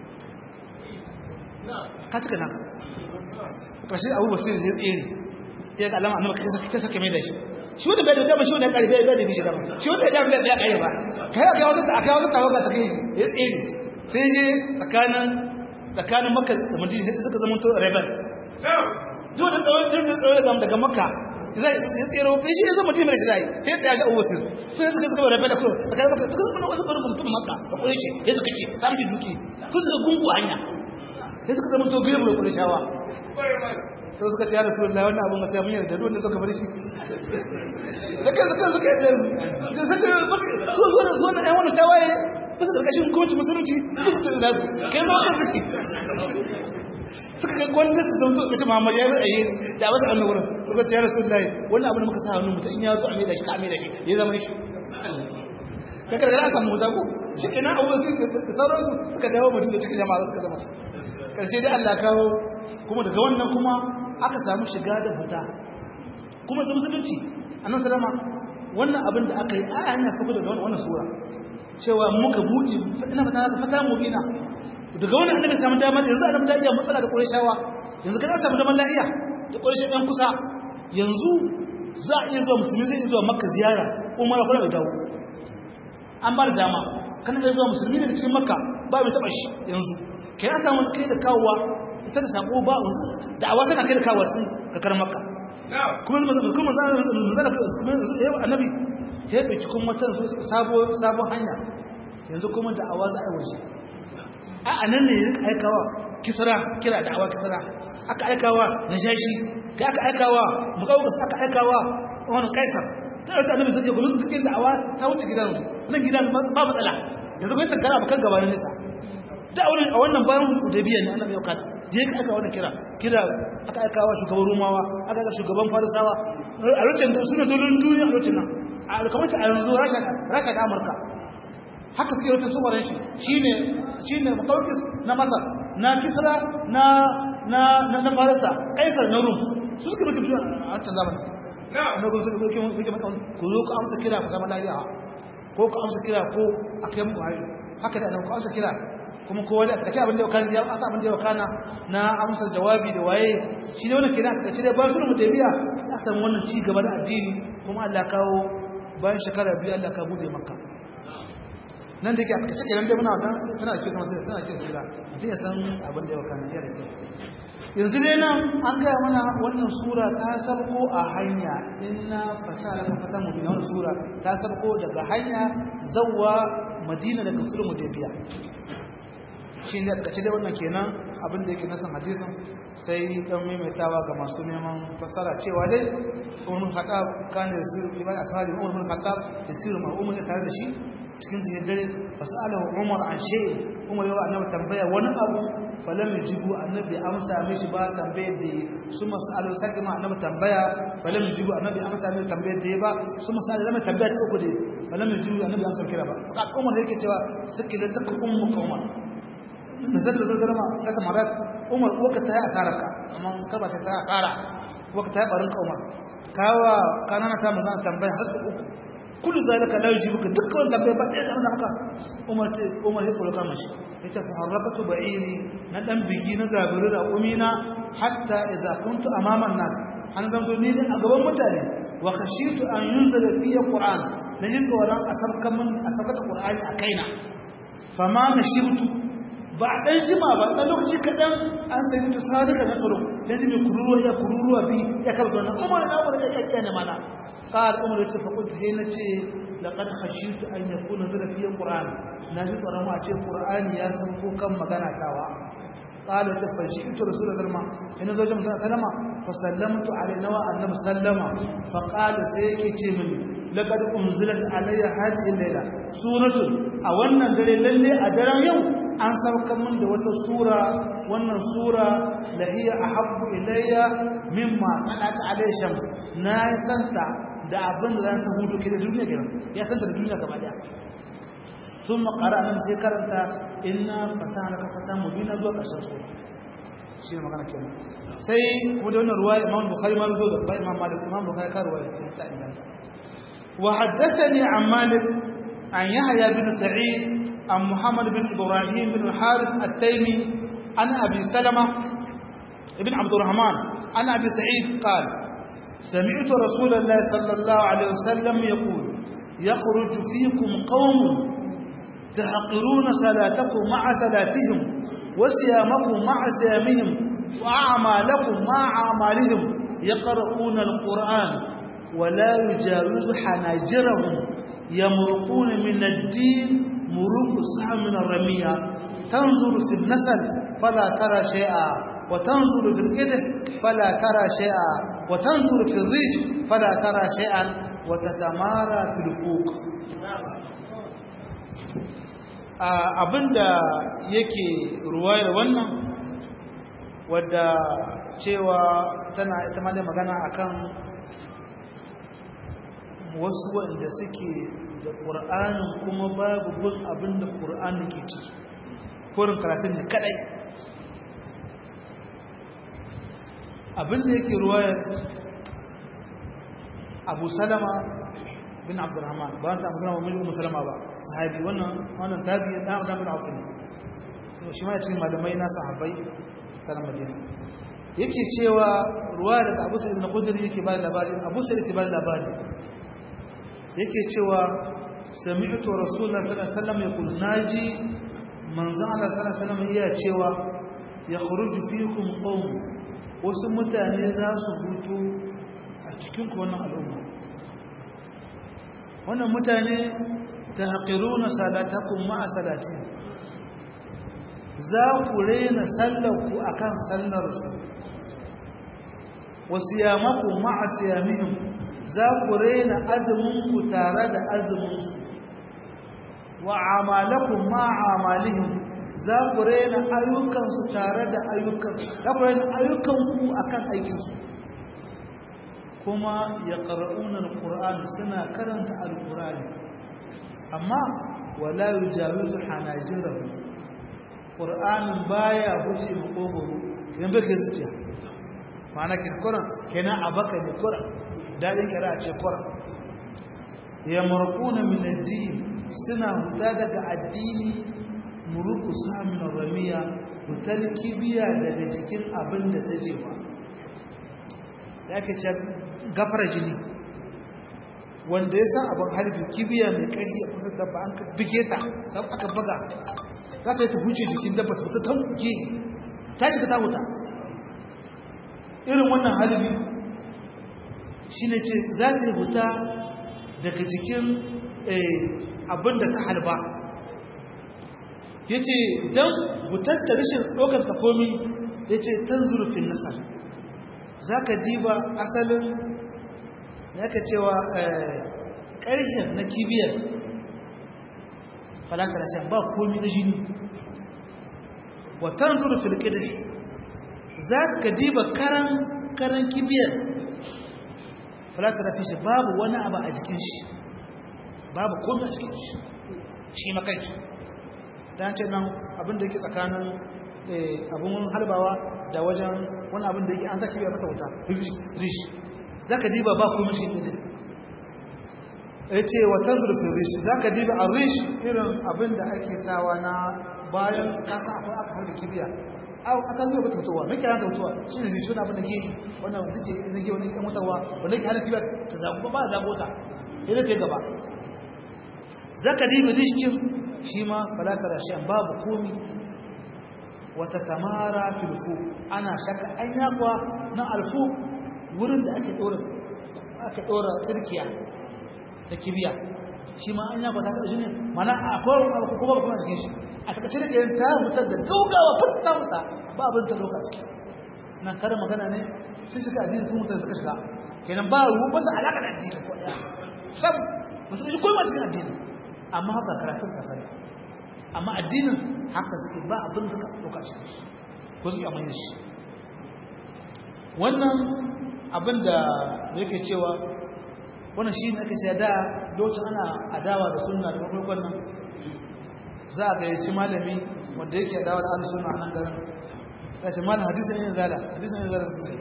ka cika naka ƙarshe abu ba sai da ya tsere ya ga alama annabi kai kai saka mai da shi shi wanda bai da dama shi wanda ya karbe bai da bishi dama shi wanda ya dama bai kai ba kai ga wata aka wata tawaga ta kai ya tsere sai je tsakanin tsakanin makka da madina sai suka zama to rebel duk da tsawon da tsawon daga makka zai ya tsere bai shi ya zama madina shi zai sai da ga uwasu sai suka suka rebel ko tsakanin makka suka zama wasu barin mutum makka da kure shi ya suka ke samu duki ko suka gungu hanya sai suka zama to gure mu kure shawa sai suka ce ya rasu da wannan abin masu yamin yarda wanda suka bar shi da kan suka suka yadda da suka so so da sunan ɗan wani tawaye ba su ƙarƙashin hukuncin musulunci ba su da su kai zama kan suke suka ga gwanda su zama to muhammad ya yi tsaye da wasu annan wurin suka ce ya rasu da wannan abin da muka sa hannun mutum in ya zo a mai da shi ka mai da shi ya zama shi ka karkara a samu ko shi ke nan abubuwan da sauransu suka dawo mutum da cikin jama'a suka zama karshe dai allah kawo kuma daga wannan kuma aka samu shiga da fita kuma su musulunci annan salama wannan abin da aka yi a hanyar sako daga wannan sura cewa muka buɗe ina fata na fata mu ina daga wannan annabi samu damar yanzu annabi da iya matsala da ƙurashawa yanzu kana samu zaman lafiya da ƙurashawa ɗan kusa yanzu za a iya zuwa musulmi zai iya zuwa makka ziyara umara kuma bai dawo an ba da dama kana da zuwa musulmi daga cikin makka ba mai taɓa shi yanzu kai an samu kai da kawowa ita da sako ba da'awa tana kai da kawowa cikin kakar makka kuma kuma zana kuma yau annabi ya ɗauki kuma wata sabon hanya yanzu kuma da'awa za a yi waje a anan ne ya aikawa kisra kira da'awa kisra aka aikawa na shashi kai aka aikawa mukawukas aka aikawa wani kaisar ta ɗauki annabi zai kuma cikin da'awa ta wuce gidan nan gidan ba matsala yanzu kuma tankara ba kan gabanin nisa da a wannan bayan udabiyan ne annabi ya kada je ka aka wannan kira kira aka aikawa shugaban rumawa aka aka shugaban farisawa a lokacin da suna dolin duniya a lokacin nan a alkamata a yanzu rasha da amurka haka suke wata tsoron shi shine shine mutaukis na masar na kisra na na na farisa kaisar na rum su suke mutum a wancan zamanin na kuma suka muke muke maka ku zo ku amsa kira ku zama lafiya ko ku amsa kira ko a kai muku hari haka da nan ku amsa kira kuma kowa da kace abin da ya kana ya aka abin da ya kana na amsa jawabi da waye shi ne wannan kira kace da ba su mu tabiya a samu wannan ci gaba da addini kuma Allah kawo bayan shekara biyu Allah ka bude makka nan da yake a kace kenan dai muna dan tana cikin kuma sai tana cikin sira mutum ya san abin da ya kana ya da yanzu dai nan an gaya mana wannan sura ta sarko a hanya inna fasala ka fata mu wannan sura ta sarko daga hanya zawwa madina daga sulhu mudaybiya shi ne aka ce dai wannan kenan abin da yake nasan hadisin sai dan maimaitawa ga masu neman fasara cewa dai umar khattab kana yasiru ibn ashabi umar bin khattab yasiru ma umar ya tare da shi cikin da dare fasalahu umar an shay umar yawa annabi tambaya wani abu falam yajibu annabi amsa mishi ba tambayar da su masalu sake ma annabi tambaya falam yajibu annabi amsa mishi tambayar da ba su masalu zama tambaya ta uku dai falam yajibu annabi amsa kira ba fa umar yake cewa sakilata ummu umar nazar da zai ma kasa marat umar waka ta yi asararka amma kaba ta ta asara waka ta yi barin umar kawa kanana ta mu zana tambaya har su uku kullu zalika la yujibuka dukkan tambaya ba ɗaya da maka umar ce umar ya tsoro kama shi yace fa harrakatu ba'iri na dan bigi na zabiri da umina hatta idza kuntu amama an-nas an zanto ni a gaban mutane wa khashitu an yunzala fi qur'an naji tsoron a sabkan min a sabkata qur'ani a kaina fama nashibtu ba dan jima ba dan lokaci kadan an sai mutu sadaka na tsoro dan jimi kururuwa ya kururuwa bi ya karba wannan umar na umar ya kake ne mana قال عمر yace fa kuntu sai nace laqad khashitu an yakuna zara fi qur'an naji tsoron ma ce qur'ani ya san ko kan magana tawa qala ta fashitu rasul sallama ina zo jama'a sallama fa sallamtu alayhi wa annabi sallama fa qala sai yake ce mini laqad unzilat alayya hadhihi layla suratu a wannan dare lalle a daren yau an sauka min da wata sura wannan sura lahiya ahabbu ilayya mimma qalat alayhi shams na santa da abin da ta hudu ke da duniya kenan ya santa da duniya gaba daya sun makara nan sai karanta inna fata laka fata mubina zuwa ƙarshen su shi ne magana kenan sai kuma da wannan ruwa imam bukhari ma zo da ba imam malik imam bukhari ka ruwa ta inganta wa haddathani an malik an yahya bin sa'id an muhammad bin ibrahim bin harith at-taymi an abi salama ibn abd الرحمن عن ابي سعيد قال سمعت رسول الله صلى الله عليه وسلم يقول يخرج فيكم قوم تحقرون صلاتكم مع صلاتهم وصيامكم مع صيامهم وأعمالكم مع أعمالهم يقرؤون القرآن ولا يجاوز حناجرهم يمرقون من الدين مروق السهم من الرمية تنظر في النسل فلا ترى شيئا وتنظر في الكده فلا ترى شيئا وتنظر في الريش فلا ترى شيئا وتتمارى في الفوق abinda yake ruwayar wannan wadda cewa tana ita ma magana akan wasu wanda suke da ƙur'anin kuma babu bin abinda ƙur'anin ke ciki korin karatun ne kadai abin da yake ruwayar abu salama bin abdurrahman ba ta abu salama mijin musalama ba sahabi wannan wannan tabi da abu bin ausu ne shi ma ya cikin malamai na sahabbai ta na madina yake cewa ruwa daga abu sa'id na kudiri yake ba da labari abu sa'id yake ba da labari yake cewa sami'tu rasulullah sallallahu alaihi wasallam yaqul naji manzo Allah sallallahu alaihi wasallam iya cewa yakhruju fikum qawm wasu mutane za su hutu a cikin wannan al'umma wannan mutane tahqiruna salatakum ma'a salati za ku rena sallarku akan sallarsu wasu yamakum ma'a siyamihim za ku rena azuminku tare da azuminsu wa amalakun ma'amalihim za ku rena ayyukansu tare da ayyukansu za ku rena ayyukanku a kan aikinsu kuma ya ƙar'unar ƙura'an suna karanta alƙura'ani amma wala yi jami su hanajirar ƙura'anin baya huce makogoro kenan bai kai zuciya ma'ana kirkuran kenan a baka ne kuran daɗin kira ce kuran ya markuna min addini suna huta daga addini muruku samun ramiya hutar kibiya daga jikin abin da ta jefa ya ke ce gafara jini wanda ya san abin harbi kibiya mai ƙarfi a kusa dabba an bige ta ta aka baga za ta yi ta huce jikin dabba ta ta tankuke ta shiga ta huta irin wannan harbi shi ne ce za ta yi huta daga jikin abin da ta halba ya ce don hutar da rashin ɗaukar ta komi ya ce tan zurfin nasar za ka diba asalin ya ka cewa ƙarshen na kibiyar falakar shan ba komi na jini watan zurfin ƙidir za ka diba karan kibiyar falakar shi babu wani abu a jikin shi babu komi a cikin shi shi makanki ta ce nan abinda yake tsakanin abin halbawa da wajen wani abin da yake an zaki biya mata wuta rish za ka diba ba komi shi ne ya ce watan zurfin rish za ka diba a rish irin abin da ake sawa na bayan kasa akwai aka harbi kibiya aka zuwa ba ta mutuwa mai kira da mutuwa shi ne rish wani abin da ke yi wannan zuke zage wani yan mutuwa wanda ke hana kibiya ta zago ba zago ta ya ta gaba za ka diba rishin shi ma falatar rashin babu komi wata tamara filfu ana shaka an yakwa na alfu wurin da ake ɗora aka ɗora tsirkiya da kibiya shi ma an yakwa ta taɓa jini mana a kowar abu kuma ba kuma cikin shi a takaice da ɗayan ta mutar da gaugawa futta muta ba abin ta ɗauka ciki nan kare magana ne sun shiga addini sun mutar suka shiga kenan ba ruwa ba su alaƙa da addini ko ɗaya sam ba su shi koyi cikin addini amma haka karatun ƙasa ne amma addinin haka suke ba abin suka ɗauka cikin shi ko suke amanya shi wannan abin da yake cewa wannan shi ne ake cewa da lokacin ana adawa da sunna da mafarkon nan za a gayyaci malami wanda yake adawa da ahlus sunna a nan garin ya ce malam hadisin yin zala hadisin yin zala suka ce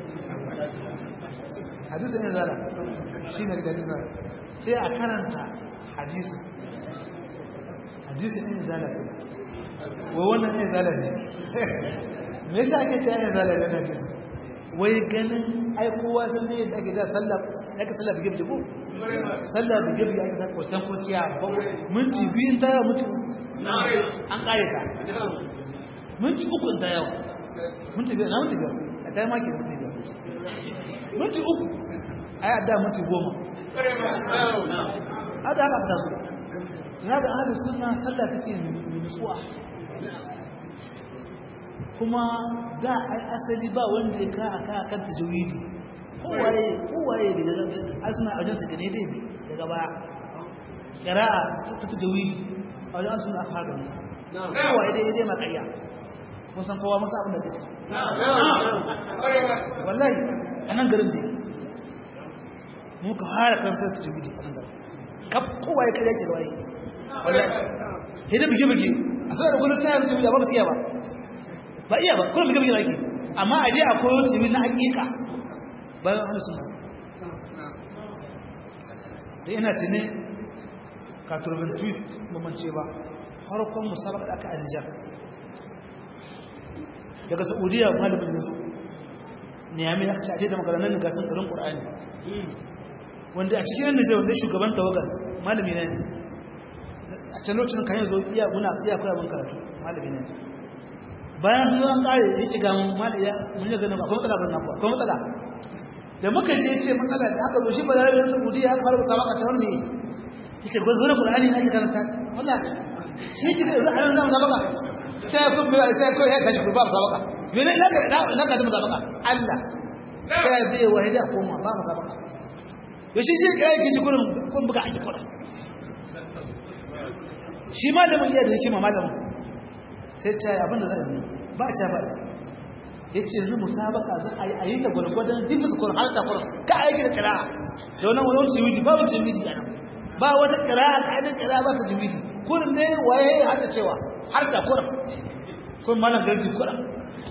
hadisin yin zala shi ne da zala sai a karanta hadisin hadisin yin zala kai wai wannan yin zala ne me yasa ake ce yin zala ne hadisi wai ganin ai kowa san ne da ake da sallah ake sallah bige bige ko sallah bige bige ake sa kwatan kwaciya minti biyun ta yawa mutu an kare ta minti uku ta yawa minti biyar na minti biyar a ta yi maki minti biyar minti uku ai a da minti goma a da haka fita su ya da ahalin suna sallah suke nutsuwa kuma da ai asali ba wanda ya ka aka kan tajwidi kowaye kowaye da daga ai suna ajin su gane dai bi daga ba qira'a ta tajwidi a wajen suna aka gane kowaye dai dai makariya kun san kowa masa abin da kake wallahi anan garin dai mu ka fara karanta tajwidi anan garin kaf kowaye kai yake da waye wallahi hidda bige bige a sanar da kullum tayar tajwidi ba ba su iya ba ba iya ba kullum bige bige yake amma a je a koyo tajwidi na hakika bayan ahlus sunna da ina tuni ka turbin tweet mamance ba harkon musabaka da aka a Nijar daga Saudiya malamin yazo ne ya mai aka ce da maganar da gasan garin Qur'ani wanda a cikin Nijar wanda shugaban tawagar malami ne a can lokacin kan yanzu iya muna iya koya mun karatu malami ne bayan sun an kare ya ci ga malami ya mun ga nan akwai matsala ban nan akwai matsala da muka je ce matsala da aka zo shi ba da rabin Saudiya aka fara musabaka ta wannan yake gwazo na Qur'ani na ke karanta wallahi shi ji za a zama musabaka sai ku bai sai ku ya kashi ku ba musabaka me ne laka da laka da musabaka Allah sai bai wahida ko ma ba musabaka to shi ji kai ki kurin kun buga aji kurin shi malamin iya da hikima malamin sai ta yi abinda zai yi ba a ca ba ya ce yanzu musabaka za a yi a yi ta gwargwadon difis kurin har ta kurin ka aiki da kira da wani wani wani jimidi babu jimidi a nan ba wata kira a ƙa'idar kira ba ta jimidi kurin ne waye ya hada cewa har ta kurin kun malam garji kurin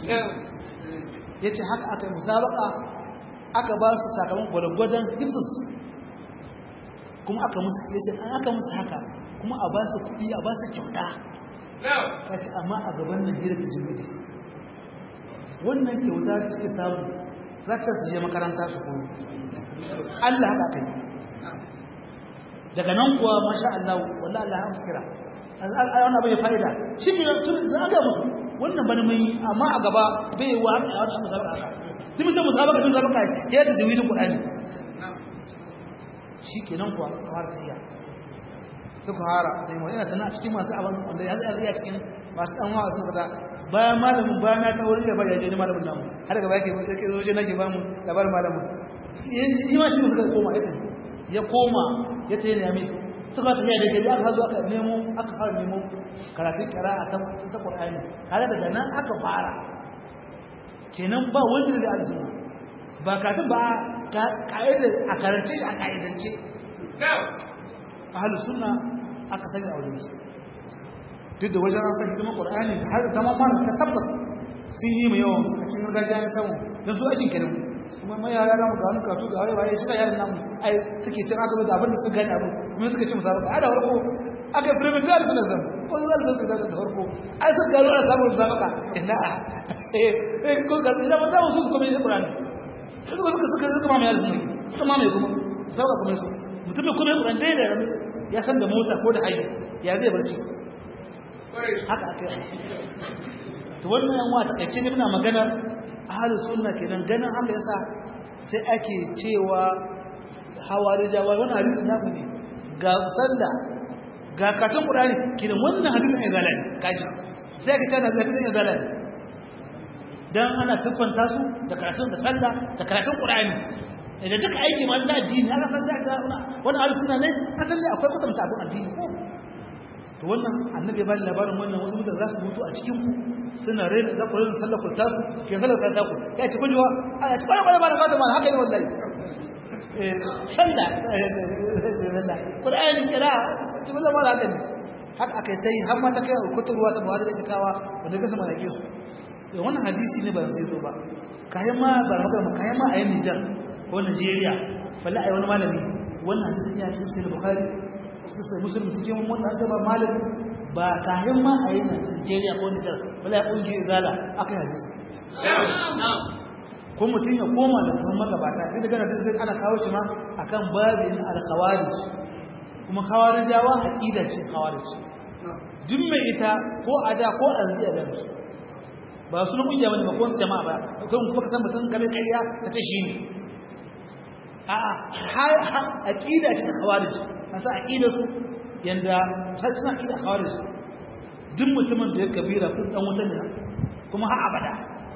ya ce haka aka yi musabaka aka ba su sakamakon gwargwadon difis kuma aka musu ya ce an aka musu haka kuma a ba su kuɗi a ba su kyauta ya ce amma a gaban nan hira ta jimidi wannan kyauta da suke samu za ta su je makaranta su koyo Allah haka kai daga nan kuwa masha Allah wallahi Allah ya muskira wannan bai fa'ida shi ne tun za ga musu wannan bane mai amma a gaba bai wa a wannan musabaka haka duk mutum musabaka tun musabaka ya da jawidin Qur'ani shi kenan kuwa kamar ta iya suka hara da yi yana tana cikin masu abin wanda ya zai iya cikin masu ɗan wa sun kaza bayan malamin bayan na kawo da bari ya je malamin namu har gaba yake yake zo je nake ba mu labarin malamin yi ma shi suka koma ya ya koma ya tayi ne mai suka tafi da gari aka zo aka nemo aka fara nemo karatun qira'a ta ta Qur'ani har daga nan aka fara kenan ba wanda da aljanna ba ka ba ka'idar a karance a ka'idance ahalus sunna aka sani a wajen su duk da wajen san hidimar qur'ani da har ta mamman ta tabbas sun yi mai yawan a cikin gargajiya na samu don su aikin kenan kuma mai yara namu ga wani karatu ga waye shi yaran namu ai suke cin aka zo da abin da su gane abu kuma suka ci musabaka a da farko aka yi firmin da suna zan ko za su zaka da farko ai sun gano ana samun musabaka ina eh eh ko ga ina ba ta wasu su kuma yi qur'ani suka suka suka suka mamaye su ne suka mamaye kuma sauka kuma su mutumin kuma ya kuranta da ya san da mota ko da haji ya zai barci haka aka yi to wannan yan wata kaice ne muna magana ahlus sunna kenan ganin haka yasa sai ake cewa hawarijawa wannan hadisi na mu ne ga sallah ga katon qur'ani kidan wannan hadisin ya zalani kaji sai ka tana hadisin ya zalani dan ana tuffanta su da karatun da sallah da karatun qur'ani da duka aiki ma na addini aka san zaka wannan ahlus sunna ne asan ne akwai kwatanta abun addini ko to wannan annabi ba labarin wannan wasu mutane za su mutu a cikin ku suna rena za ku rena sallar ku taku ke sallar ta taku ya ci kun jiwa a ci kwana kwana ba da fata ma haka ne wallahi eh sallah sallah qur'ani kira ci ba zama haka ne haka aka yi ta yi har ma ta kai kuturwa ta buhari da ita kawa wanda ka sama da ke su wannan hadisi ne ba zai zo ba kayan ma ba magana kayan ma a yin Nijar ko Najeriya balla ai wani malami wannan hadisin ya cikin sahih Bukhari suka sai musulmi cikin wannan da ba malami ba kayan ma a yin Najeriya ko Nijar balla ya kungi izala akai hadisi ko mutum ya koma da tun magabata sai daga nan sai ana kawo shi ma akan babin al-khawarij kuma khawarijawa aqida ce khawarij duk mai ita ko ada ko anziya da su ba su kungiya bane ba ko jama'a ba kan kuma ka san mutum game kariya ka ce shi ne a'a har aqida ce ta khawarij asa aqida su yanda sai suna aqida khawarij duk mutumin da ya kabira kun dan wuta ne kuma har abada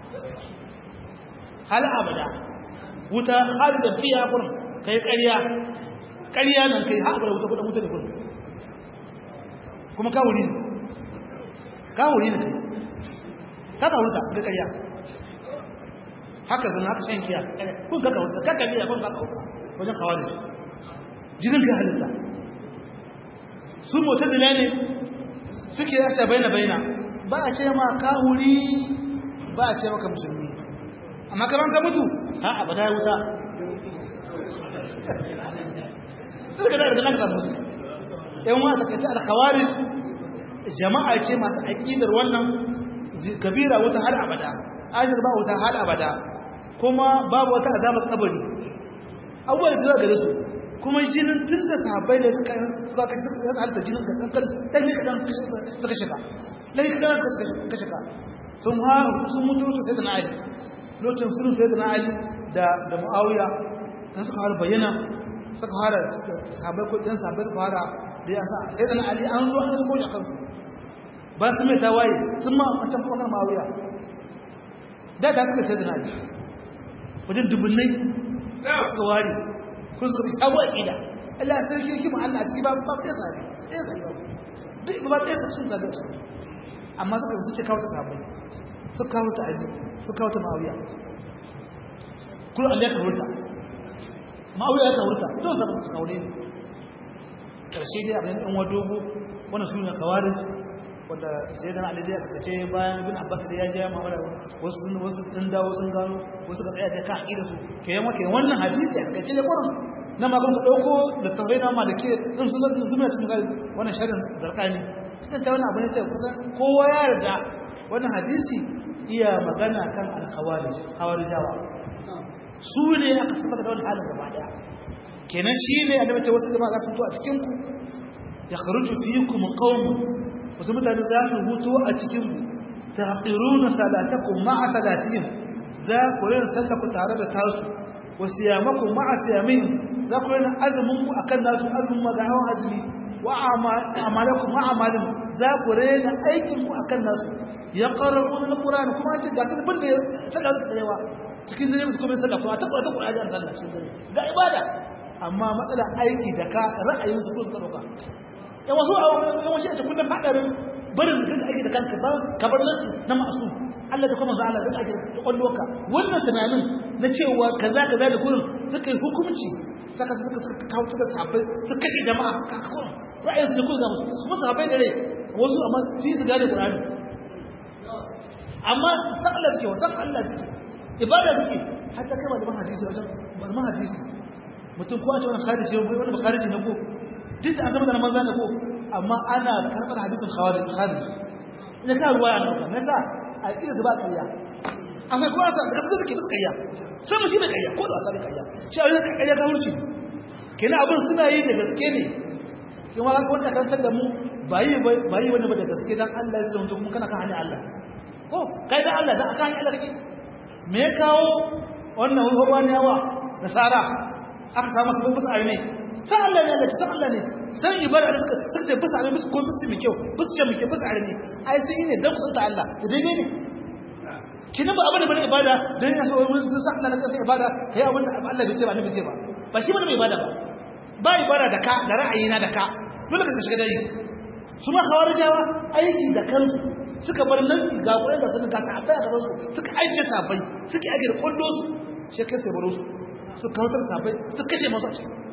hal abada wuta khalidan fiha kun kai kariya kariya nan kai har abada wuta kun wuta ne kun kuma ka wuri ka wuri ne kai ka ka wuta ga kariya haka zan haka shan kiya kun ka kauta ka kabila kun ka kauta wajen khawarij jinin ka halitta su mutadila ne suke yace baina baina ba a ce ma kahuri ba a ce maka musulmi amma kaman ka mutu ha abada wuta daga daga nan samu su yan wa ta kace al-khawarij jama'a ce masu aqidar wannan kabira wata har abada ajir ba wata har abada kuma babu wata azabar kabari abubuwan da gare su kuma jinin tun da sahabbai da suka suka kashe suka halitta jinin ka kankan dan ne kadan suka shiga lai kadan suka shiga sun ha sun mutu lokacin sai da na ali lokacin sun sai da na ali da da muawiya dan suka fara bayyana suka fara sahabbai ko dan sahabbai suka fara da ya sa sai da na ali an zo an zo kan su ba su mai tawaye sun ma wancan kuma muawiya da da suka sai da na ali wajen dubunnai suka ware kun suka fi sabuwar ƙida Allah ya sarki kima Allah a ciki ba ba ɗaya sabi ɗaya sabi ba duk ba ɗaya sabi sun zaɓe su amma suka su ce kawo ta sabai su kawo ta ali su kawo ta ma'auya kuma Allah ya kawo ta ma'auya ya kawo ta don zaɓe su kawo ne ƙarshe dai abin ɗan wa dogo wannan su ne kawarin wanda sai dan Ali dai aka ce bayan bin Abbas da ya je Muhammad wasu sun wasu sun dawo sun gano wasu ka tsaya da ka aqida su kai yamma kai wannan hadisi aka ce ne Qur'an na ma kun dauko da tawai na ma da ke in sun zama zuma cikin gari wannan sharin zarkani cikin ta wannan abin ce kusan kowa ya yarda wannan hadisi iya magana kan al-khawarij khawarijawa su ne aka saka da wannan halin gaba daya kenan shine annabi ce wasu jama'a za su mutu a cikin ku ya kharuju fiikum qaumun wasu mutane za su hutu a cikin ta haƙiruna salatakun ma'a salatin za ku yin sallaku tare da tasu wasu yamakun ma'a siyamin za ku yin azuminku a kan nasu azumin magahawan azumi wa amalakun ma'amalin za ku rena aikinku a kan nasu ya ƙarar wani na ƙurani kuma ce ga sun da ya sallah su tsayewa cikin zai musu kuma sallah kuma ta ƙura ta ƙura ajiyar sallah cikin zai ga ibada amma matsala aiki da ka ra'ayin su ko su ɗauka ya wasu a wasu a cikin hadarin barin da kanka ake da kanka ba ka bar nasu na masu Allah da kuma za'ala zai ake da kwallo ka wannan tunanin na cewa kaza kaza da kurin suka yi hukunci saka suka suka kawo suka sabai suka kashe jama'a ka kurin ra'ayin su da kurin musu su musu sabai da rai wasu amma su yi su gane Qur'ani amma san Allah suke wasan Allah suke ibada suke hatta kai malaman hadisi wajen malaman hadisi mutum ko a ce wani khariji ne wani bakhariji ne ko duk da an zama da manzan da ko amma ana karɓar hadisin khawarij kharij ina ka ruwaya an dauka nasa a kira su ba kariya amma kuma sa da gaskiya suke kariya sai mu shi ne kariya ko da wasa ne kariya shi a wajen kariya ka hurci kenan abin suna yi da gaske ne kuma haka wanda kan da mu ba yi ba yi wani ba da gaske dan Allah ya zama kuma kana kan hanyar Allah ko kai dan Allah dan aka hanyar Allah kake me ya kawo wannan wani nasara aka samu sabon bisa arme san Allah ne Allah san Allah ne san ibada da suka suka ce bisa arme bisa ko bisa mai kyau bisa ce mai kyau bisa arme ai sun yi ne dan kusanta Allah da daidai ne kina ba abin da bane ibada dan ya so wani san Allah na kai ibada kai abin da Allah bai ce ba annabi ce ba ba shi bane mai ibada ba ba ibada da ka da ra'ayi na da ka dole ka shiga dai su ma khawarijawa aiki da kansu suka bar nasi ga kuɗin da sun kasa abai a gaban su suka aike sabai suka aike da kullo su shi kai sai baro su su kawatar sabai su kashe masu a ciki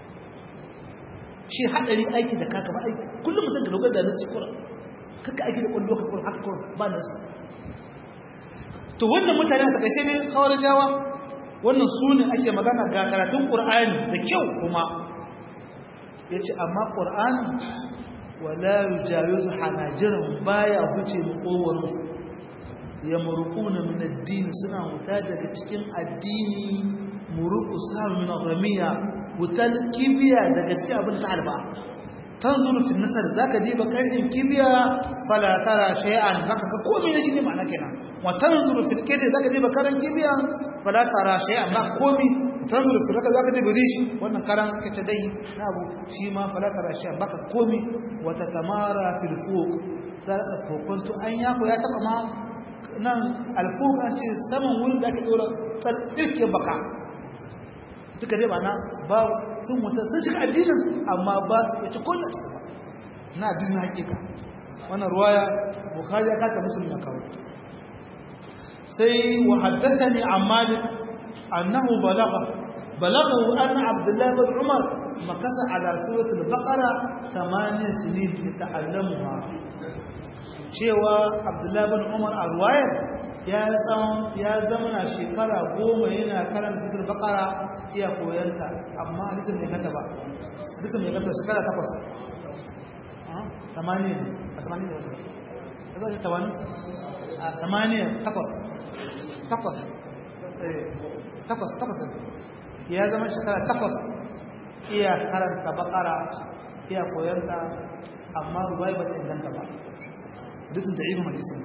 shi haɗari aiki da kaka ba aiki kullum mutum da dogar da nasi kura kaka aiki da kullo ka kura haka kura ba nasi to wannan mutane a takaice ne kawar jawa wannan su ne ake magana ga karatun ƙur'ani da kyau kuma ya ce amma ƙur'ani wala yujawizu hanajiran baya huce makowarsu ya murquna min ad-din suna wuta daga cikin addini muruqu samu min ramiya wutal kibiya daga cikin abin ta halba tanzuru fi nasar zaka diba karshen kibiya fala tara shay'an baka ga komai na jini ma'ana kenan wa tanzuru fi kidi zaka diba karan kibiya fala tara shay'an ba komai tanzuru fi zaka zaka diba rishi wannan karan kace dai na abu shi ma fala tara shay'an baka komai wa tatamara fil fuq zaka kokonto an yako ya taba ma nan alfuq an ce saman wurin da ake dora tsirke baka duka dai ba na ba sun wuta sun cika addinin amma ba su ya ci kullum cika ba na addinin hakika wannan ruwaya bukari ya kata musulmi ya kawo sai wa haddathani an malik annahu balagha balaghahu anna abdullah bin umar makasa ala surat al-baqara 8 sinin yata'allamuha cewa abdullah bin umar a ruwayar ya zama shekara goma yana karanta surat al-baqara iya koyanta amma hadisin mai kanta ba hadisin mai kanta shekara takwas samaniya a samaniya ne a zai tawani a samaniya takwas takwas takwas takwas ya zama shekara takwas iya karanta bakara iya koyanta amma ruwai ba ta inganta ba hadisin da ibn hadisin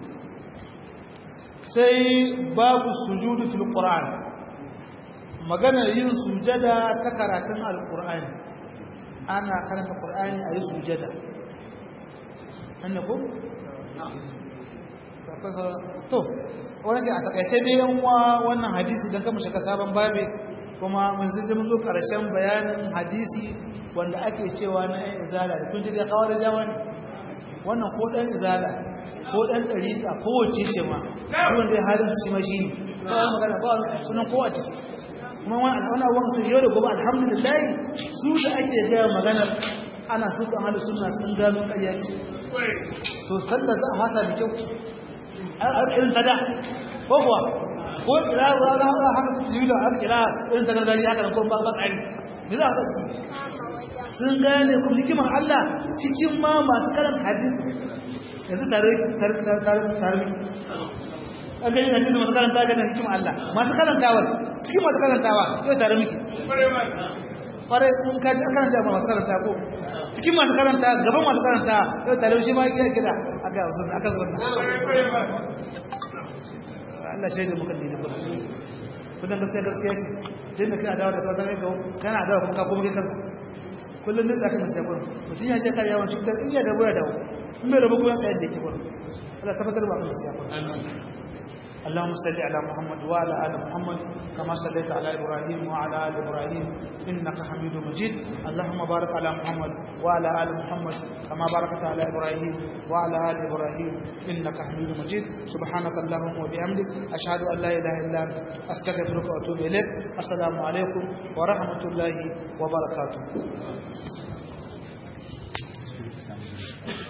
sai babu sujudu fil qur'an maganar yin sujada ta karatun alqur'ani ana karanta qur'ani a yi sujada anne ko to wani ke a takaice dai yan uwa wannan hadisi don kama shiga sabon babi kuma mun zai mun zo karshen bayanin hadisi wanda ake cewa na yan izala da kun ji da kawar jawa ne wannan ko dan izala ko dan dariqa ko wace ce ma wanda ya halin shi ma shi ne ba magana ba sunan ko wace kuma wannan wannan wannan sun yau da gobe alhamdulillah su da ake ga maganar ana su kan halu sunna sun gano ƙarya ce to sallar za a fasa da kyau irin ta da ko kuwa ko kira za a haka su yi da har kira irin ta gargajiya haka ko ba tsari me za a haka su sun gane kuma hikimar Allah cikin ma masu karanta hadisi yanzu tare tare tare tare an gani hadisi masu karanta ga da hikimar Allah masu karantawa cikin masu karantawa yau tare miki kware kun kaji a karanta ba masu karanta ko cikin masu karanta gaban masu karanta yau tare shi ma gida gida aka sun aka sunna Allah shaida muka ne kuma kudan gaskiya gaskiya ce din da kana dawo da kawai kai kana dawo kuma ka kuma kai kanka kullum ne zaka nasiya kullum mutum ya ce kai yawan cutar in ya da boya dawo in bai rabu kuma tsaye da yake kullum Allah tabbatar ba ka nasiya kullum اللهم صل على محمد وعلى ال محمد كما صليت على ابراهيم وعلى ال ابراهيم انك حميد مجيد اللهم بارك على محمد وعلى ال محمد كما باركت على ابراهيم وعلى ال ابراهيم انك حميد مجيد سبحانك اللهم وبحمدك اشهد ان لا اله الا انت استغفرك واتوب اليك السلام عليكم ورحمه الله وبركاته